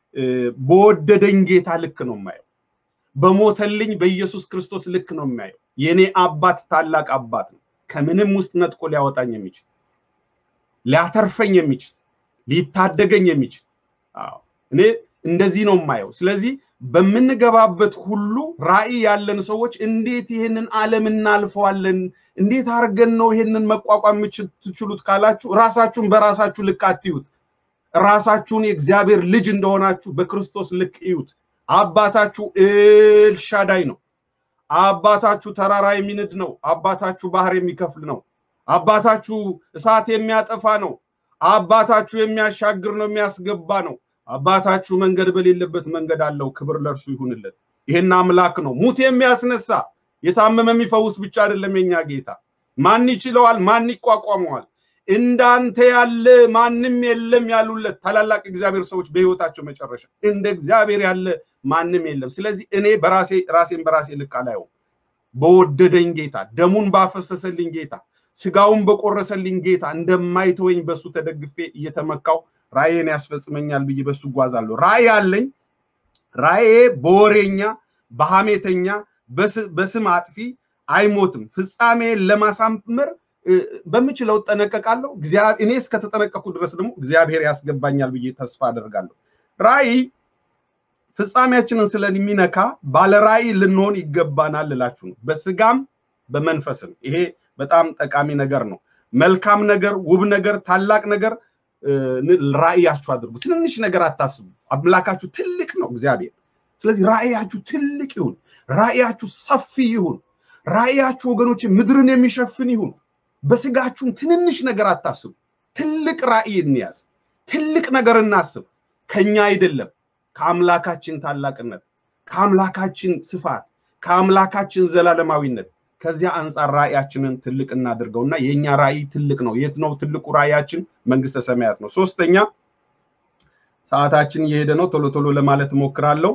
በወደደኝ ጌታ ልክ ነው የማየው። በሞተልኝ በኢየሱስ ክርስቶስ ልክ ነው የሚያየው። የኔ አባት ታላቅ አባት ነው። ከምንም ውስጥ ነጥቆ ሊያወጣኝ የሚችል ሊያተርፈኝ የሚችል ሊታደገኝ የሚችል እኔ እንደዚህ ነው የማየው። ስለዚህ በምንገባበት ሁሉ ራዕይ ያለን ሰዎች እንዴት ይህንን ዓለም እናልፈዋለን? እንዴት አድርገን ነው ይህንን መቋቋም የምትችሉት ካላችሁ ራሳችሁን በራሳችሁ ልክ አትዩት። ራሳችሁን የእግዚአብሔር ልጅ እንደሆናችሁ በክርስቶስ ልክ እዩት። አባታችሁ ኤልሻዳይ ነው። አባታችሁ ተራራ የሚንድ ነው። አባታችሁ ባህር የሚከፍል ነው። አባታችሁ እሳት የሚያጠፋ ነው። አባታችሁ የሚያሻግር ነው፣ የሚያስገባ ነው። አባታችሁ መንገድ በሌለበት መንገድ አለው። ክብር ለእርሱ ይሁንለት። ይሄን አምላክ ነው ሙት የሚያስነሳ የታመመ የሚፈውስ ብቻ አይደለም የኛ ጌታ። ማን ይችለዋል? ማን ይቋቋመዋል? እንዳንተ ያለ ማንም የለም ያሉለት ታላላቅ እግዚአብሔር ሰዎች በህይወታቸው መጨረሻ እንደ እግዚአብሔር ያለ ማንም የለም። ስለዚህ እኔ በራሴ ራሴን በራሴ ልክ አላየውም። በወደደኝ ጌታ፣ ደሙን ባፈሰሰልኝ ጌታ፣ ስጋውን በቆረሰልኝ ጌታ እንደማይተወኝ በሱ ተደግፌ እየተመካው ራእዬን ያስፈጽመኛል ብዬ በሱ እጓዛለሁ። ራእይ አለኝ። ራእዬ በወሬኛ በሐሜተኛ በስም አጥፊ አይሞትም። ፍጻሜን ለማሳመር በምችለው እጠነቀቃለሁ። እኔ እስከተጠነቀኩ ድረስ ደግሞ እግዚአብሔር ያስገባኛል ብዬ ተስፋ አደርጋለሁ። ራእይ ፍጻሜያችንን ስለሚነካ ባለ ራእይ ልንሆን ይገባናል እላችሁ ነው። በስጋም በመንፈስም ይሄ በጣም ጠቃሚ ነገር ነው። መልካም ነገር፣ ውብ ነገር፣ ታላቅ ነገር ራእያችሁ አድርጉ። ትንንሽ ነገር አታስቡ። አምላካችሁ ትልቅ ነው እግዚአብሔር። ስለዚህ ራእያችሁ ትልቅ ይሁን። ራእያችሁ ሰፊ ይሁን። ራእያችሁ ወገኖች ምድርን የሚሸፍን ይሁን። በስጋችሁም ትንንሽ ነገር አታስቡ። ትልቅ ራእይ እንያዝ። ትልቅ ነገር እናስብ። ከኛ አይደለም፣ ከአምላካችን ታላቅነት፣ ከአምላካችን ስፋት፣ ከአምላካችን ዘላለማዊነት ከዚያ አንጻር ራእያችንን ትልቅ እናድርገውና የእኛ ራእይ ትልቅ ነው። የት ነው ትልቁ ራእያችን? መንግስተ ሰማያት ነው። ሶስተኛ ሰዓታችን እየሄደ ነው። ቶሎ ቶሎ ለማለት እሞክራለሁ።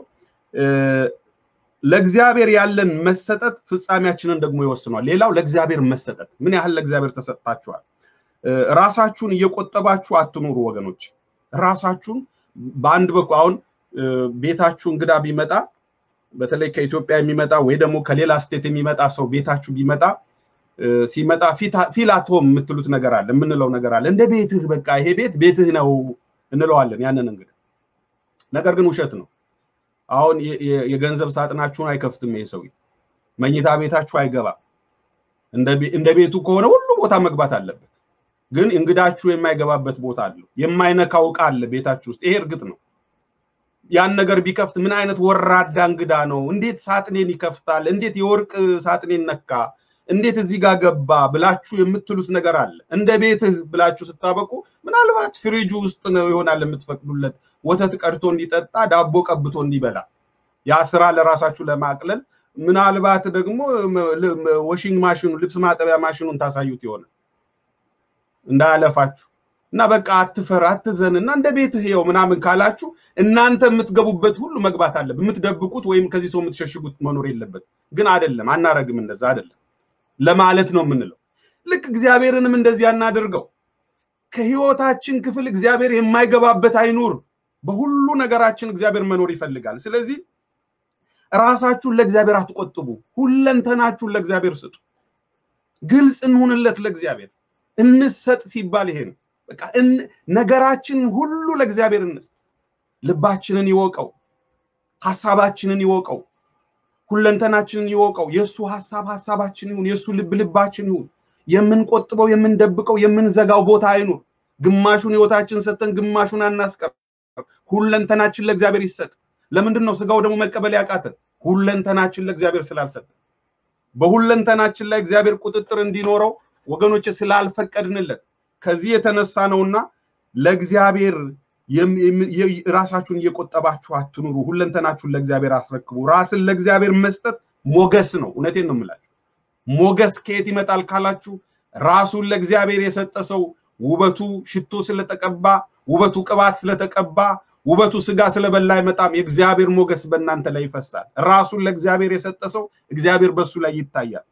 ለእግዚአብሔር ያለን መሰጠት ፍጻሜያችንን ደግሞ ይወስኗል። ሌላው ለእግዚአብሔር መሰጠት ምን ያህል ለእግዚአብሔር ተሰጥታችኋል? ራሳችሁን እየቆጠባችሁ አትኑሩ ወገኖች። ራሳችሁን በአንድ በኩል አሁን ቤታችሁ እንግዳ ቢመጣ በተለይ ከኢትዮጵያ የሚመጣ ወይ ደግሞ ከሌላ ስቴት የሚመጣ ሰው ቤታችሁ ቢመጣ ሲመጣ ፊላቶም የምትሉት ነገር አለ፣ የምንለው ነገር አለ። እንደ ቤትህ በቃ ይሄ ቤት ቤትህ ነው እንለዋለን ያንን እንግዳ። ነገር ግን ውሸት ነው። አሁን የገንዘብ ሳጥናችሁን አይከፍትም ይሄ ሰው። መኝታ ቤታችሁ አይገባም። እንደ ቤቱ ከሆነ ሁሉ ቦታ መግባት አለበት። ግን እንግዳችሁ የማይገባበት ቦታ አለው። የማይነካው ዕቃ አለ ቤታችሁ ውስጥ። ይሄ እርግጥ ነው። ያን ነገር ቢከፍት ምን አይነት ወራዳ እንግዳ ነው? እንዴት ሳጥኔን ይከፍታል? እንዴት የወርቅ ሳጥኔን ነካ? እንዴት እዚህ ጋር ገባ ብላችሁ የምትሉት ነገር አለ። እንደ ቤትህ ብላችሁ ስታበቁ ምናልባት ፍሪጁ ውስጥ ነው ይሆናል የምትፈቅዱለት ወተት ቀድቶ እንዲጠጣ ዳቦ ቀብቶ እንዲበላ ያ ስራ ለራሳችሁ ለማቅለል ምናልባት ደግሞ ወሽንግ ማሽኑ ልብስ ማጠቢያ ማሽኑን ታሳዩት ይሆናል እንዳያለፋችሁ እና በቃ አትፈር አትዘን እና እንደ ቤትህ ይኸው ምናምን ካላችሁ እናንተ የምትገቡበት ሁሉ መግባት አለበት። የምትደብቁት ወይም ከዚህ ሰው የምትሸሽጉት መኖር የለበት። ግን አይደለም፣ አናረግም፣ እንደዛ አይደለም ለማለት ነው የምንለው። ልክ እግዚአብሔርንም እንደዚህ አናደርገው። ከህይወታችን ክፍል እግዚአብሔር የማይገባበት አይኑር። በሁሉ ነገራችን እግዚአብሔር መኖር ይፈልጋል። ስለዚህ ራሳችሁን ለእግዚአብሔር አትቆጥቡ። ሁለንተናችሁን ለእግዚአብሔር ስጡ። ግልጽ እንሁንለት ለእግዚአብሔር። እንሰጥ ሲባል ይሄ ነው። በቃ ነገራችንን ሁሉ ለእግዚአብሔር እንስጥ። ልባችንን ይወቀው፣ ሀሳባችንን ይወቀው፣ ሁለንተናችንን ይወቀው። የእሱ ሀሳብ ሀሳባችን ይሁን፣ የእሱ ልብ ልባችን ይሁን። የምንቆጥበው፣ የምንደብቀው፣ የምንዘጋው ቦታ አይኑር። ግማሹን ህይወታችን ሰጥተን ግማሹን አናስቀር። ሁለንተናችን ለእግዚአብሔር ይሰጥ። ለምንድን ነው ስጋው ደግሞ መቀበል ያቃተን? ሁለንተናችን ለእግዚአብሔር ስላልሰጠ። በሁለንተናችን ላይ እግዚአብሔር ቁጥጥር እንዲኖረው ወገኖች ስላልፈቀድንለት ከዚህ የተነሳ ነውና ለእግዚአብሔር ራሳችሁን እየቆጠባችሁ አትኑሩ። ሁለንተናችሁን ለእግዚአብሔር አስረክቡ። ራስን ለእግዚአብሔር መስጠት ሞገስ ነው። እውነቴን ነው የምላችሁ። ሞገስ ከየት ይመጣል ካላችሁ ራሱን ለእግዚአብሔር የሰጠ ሰው ውበቱ ሽቶ ስለተቀባ፣ ውበቱ ቅባት ስለተቀባ፣ ውበቱ ስጋ ስለበላ አይመጣም። የእግዚአብሔር ሞገስ በእናንተ ላይ ይፈሳል። ራሱን ለእግዚአብሔር የሰጠ ሰው እግዚአብሔር በሱ ላይ ይታያል።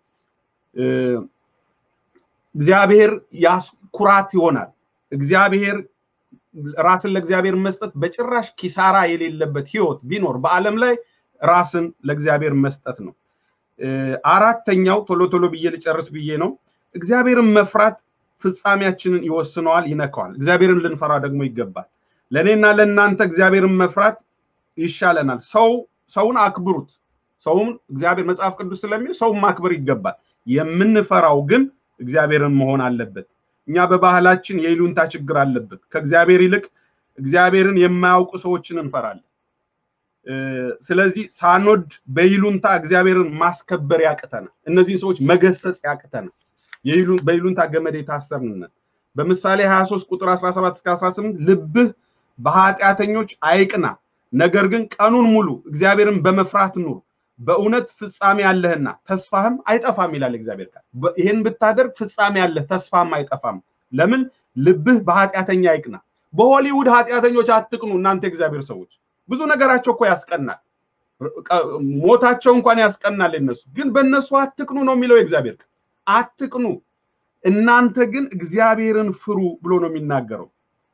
እግዚአብሔር ኩራት ይሆናል። እግዚአብሔር ራስን ለእግዚአብሔር መስጠት በጭራሽ ኪሳራ የሌለበት ህይወት ቢኖር በዓለም ላይ ራስን ለእግዚአብሔር መስጠት ነው። አራተኛው ቶሎ ቶሎ ብዬ ልጨርስ ብዬ ነው። እግዚአብሔርን መፍራት ፍጻሜያችንን ይወስነዋል፣ ይነካዋል። እግዚአብሔርን ልንፈራ ደግሞ ይገባል። ለእኔና ለእናንተ እግዚአብሔርን መፍራት ይሻለናል። ሰው ሰውን አክብሩት። ሰውን እግዚአብሔር መጽሐፍ ቅዱስ ስለሚል ሰውን ማክበር ይገባል። የምንፈራው ግን እግዚአብሔርን መሆን አለበት። እኛ በባህላችን የይሉንታ ችግር አለብን። ከእግዚአብሔር ይልቅ እግዚአብሔርን የማያውቁ ሰዎችን እንፈራለን። ስለዚህ ሳንወድ በይሉንታ እግዚአብሔርን ማስከበር ያቅተናል። እነዚህን ሰዎች መገሰጽ ያቅተናል። በይሉንታ ገመድ የታሰርን በምሳሌ 23 ቁጥር 17 እስከ 18 ልብህ በኃጢአተኞች አይቅና፣ ነገር ግን ቀኑን ሙሉ እግዚአብሔርን በመፍራት ኑር፣ በእውነት ፍጻሜ አለህና ተስፋህም አይጠፋም ይላል እግዚአብሔር ቃል። ይህን ብታደርግ ፍጻሜ አለህ፣ ተስፋም አይጠፋም። ለምን? ልብህ በኃጢአተኛ አይቅና። በሆሊውድ ኃጢአተኞች አትቅኑ እናንተ የእግዚአብሔር ሰዎች። ብዙ ነገራቸው እኮ ያስቀናል፣ ሞታቸው እንኳን ያስቀናል። የነሱ ግን በእነሱ አትቅኑ ነው የሚለው የእግዚአብሔር ቃል። አትቅኑ እናንተ ግን እግዚአብሔርን ፍሩ ብሎ ነው የሚናገረው።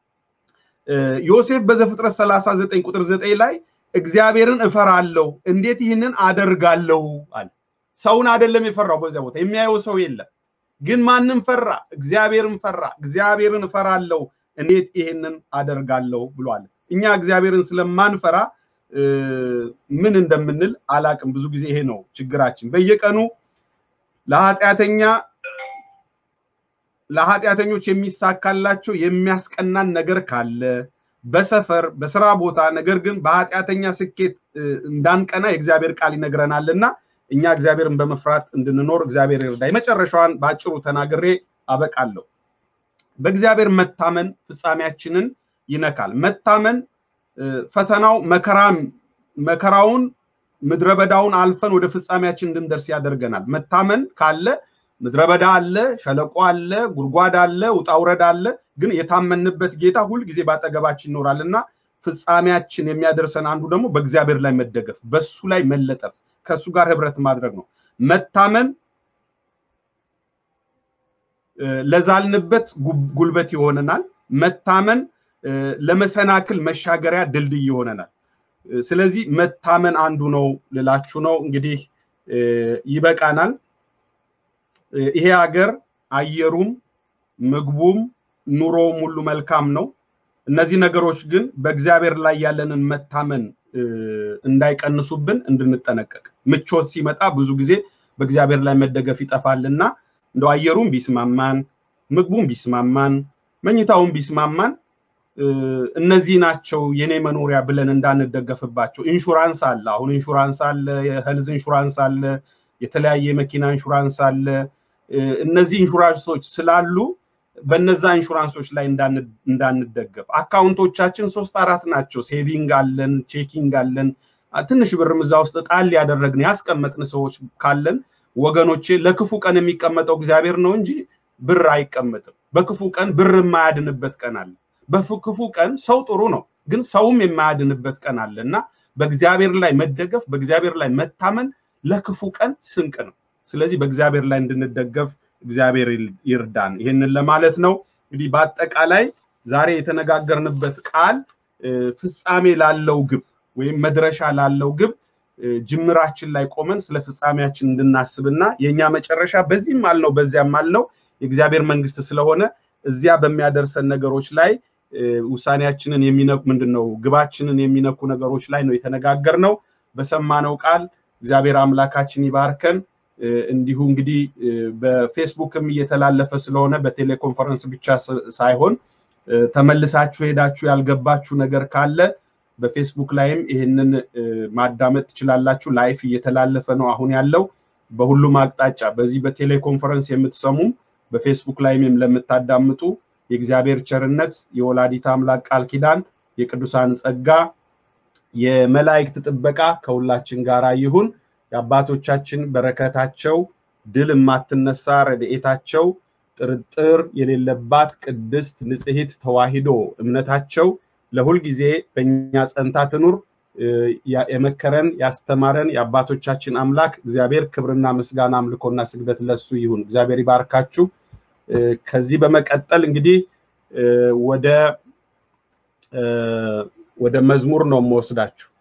ዮሴፍ በዘፍጥረት 39 ቁጥር 9 ላይ እግዚአብሔርን እፈራለሁ እንዴት ይህንን አደርጋለሁ አለ። ሰውን አይደለም የፈራው በዚያ ቦታ የሚያየው ሰው የለም። ግን ማንም ፈራ? እግዚአብሔርን ፈራ። እግዚአብሔርን እፈራለሁ እንዴት ይህንን አደርጋለሁ ብሏል። እኛ እግዚአብሔርን ስለማንፈራ ምን እንደምንል አላቅም። ብዙ ጊዜ ይሄ ነው ችግራችን። በየቀኑ ለኃጢአተኛ ለኃጢአተኞች የሚሳካላቸው የሚያስቀናን ነገር ካለ በሰፈር በስራ ቦታ ነገር ግን በኃጢአተኛ ስኬት እንዳንቀና የእግዚአብሔር ቃል ይነግረናል እና እኛ እግዚአብሔርን በመፍራት እንድንኖር እግዚአብሔር ይርዳ። የመጨረሻዋን በአጭሩ ተናግሬ አበቃለሁ። በእግዚአብሔር መታመን ፍጻሜያችንን ይነካል። መታመን ፈተናው መከራም መከራውን ምድረ በዳውን አልፈን ወደ ፍጻሜያችን እንድንደርስ ያደርገናል። መታመን ካለ ምድረ በዳ አለ፣ ሸለቆ አለ፣ ጉድጓድ አለ፣ ውጣውረድ አለ። ግን የታመንበት ጌታ ሁል ጊዜ ባጠገባችን ይኖራል እና ፍጻሜያችን የሚያደርሰን አንዱ ደግሞ በእግዚአብሔር ላይ መደገፍ፣ በሱ ላይ መለጠፍ፣ ከእሱ ጋር ህብረት ማድረግ ነው። መታመን ለዛልንበት ጉልበት ይሆነናል። መታመን ለመሰናክል መሻገሪያ ድልድይ ይሆነናል። ስለዚህ መታመን አንዱ ነው ልላችሁ ነው። እንግዲህ ይበቃናል። ይሄ ሀገር አየሩም ምግቡም ኑሮውም ሁሉ መልካም ነው። እነዚህ ነገሮች ግን በእግዚአብሔር ላይ ያለንን መታመን እንዳይቀንሱብን እንድንጠነቀቅ። ምቾት ሲመጣ ብዙ ጊዜ በእግዚአብሔር ላይ መደገፍ ይጠፋልና እንደው አየሩም ቢስማማን፣ ምግቡም ቢስማማን፣ መኝታውም ቢስማማን እነዚህ ናቸው የኔ መኖሪያ ብለን እንዳንደገፍባቸው። ኢንሹራንስ አለ። አሁን ኢንሹራንስ አለ፣ የሄልዝ ኢንሹራንስ አለ፣ የተለያየ የመኪና ኢንሹራንስ አለ። እነዚህ ኢንሹራንሶች ስላሉ በነዛ ኢንሹራንሶች ላይ እንዳንደገፍ። አካውንቶቻችን ሶስት አራት ናቸው። ሴቪንግ አለን፣ ቼኪንግ አለን። ትንሽ ብርም እዛ ውስጥ ጣል ያደረግን ያስቀመጥን ሰዎች ካለን ወገኖቼ፣ ለክፉ ቀን የሚቀመጠው እግዚአብሔር ነው እንጂ ብር አይቀመጥም። በክፉ ቀን ብር የማያድንበት ቀን አለ። በክፉ ቀን ሰው ጥሩ ነው፣ ግን ሰውም የማያድንበት ቀን አለ እና በእግዚአብሔር ላይ መደገፍ፣ በእግዚአብሔር ላይ መታመን ለክፉ ቀን ስንቅ ነው። ስለዚህ በእግዚአብሔር ላይ እንድንደገፍ እግዚአብሔር ይርዳን። ይህንን ለማለት ነው። እንግዲህ በአጠቃላይ ዛሬ የተነጋገርንበት ቃል ፍጻሜ ላለው ግብ ወይም መድረሻ ላለው ግብ ጅምራችን ላይ ቆመን ስለ ፍጻሜያችን እንድናስብና የእኛ መጨረሻ በዚህም አልነው በዚያም አልነው የእግዚአብሔር መንግስት ስለሆነ እዚያ በሚያደርሰን ነገሮች ላይ ውሳኔያችንን የሚነኩ ምንድን ነው ግባችንን የሚነኩ ነገሮች ላይ ነው የተነጋገርነው። በሰማነው ቃል እግዚአብሔር አምላካችን ይባርከን። እንዲሁ እንግዲህ በፌስቡክም እየተላለፈ ስለሆነ በቴሌኮንፈረንስ ብቻ ሳይሆን ተመልሳችሁ ሄዳችሁ ያልገባችሁ ነገር ካለ በፌስቡክ ላይም ይህንን ማዳመጥ ትችላላችሁ። ላይፍ እየተላለፈ ነው አሁን ያለው በሁሉም አቅጣጫ። በዚህ በቴሌኮንፈረንስ የምትሰሙም በፌስቡክ ላይም ለምታዳምጡ የእግዚአብሔር ቸርነት፣ የወላዲት አምላክ ቃል ኪዳን፣ የቅዱሳን ጸጋ፣ የመላእክት ጥበቃ ከሁላችን ጋር ይሁን። የአባቶቻችን በረከታቸው ድል የማትነሳ ረድኤታቸው ጥርጥር የሌለባት ቅድስት ንጽሕት ተዋሂዶ እምነታቸው ለሁል ጊዜ በእኛ ጸንታ ትኑር። የመከረን ያስተማረን የአባቶቻችን አምላክ እግዚአብሔር ክብርና ምስጋና አምልኮና ስግደት ለሱ ይሁን። እግዚአብሔር ይባርካችሁ። ከዚህ በመቀጠል እንግዲህ ወደ ወደ መዝሙር ነው የምወስዳችሁ።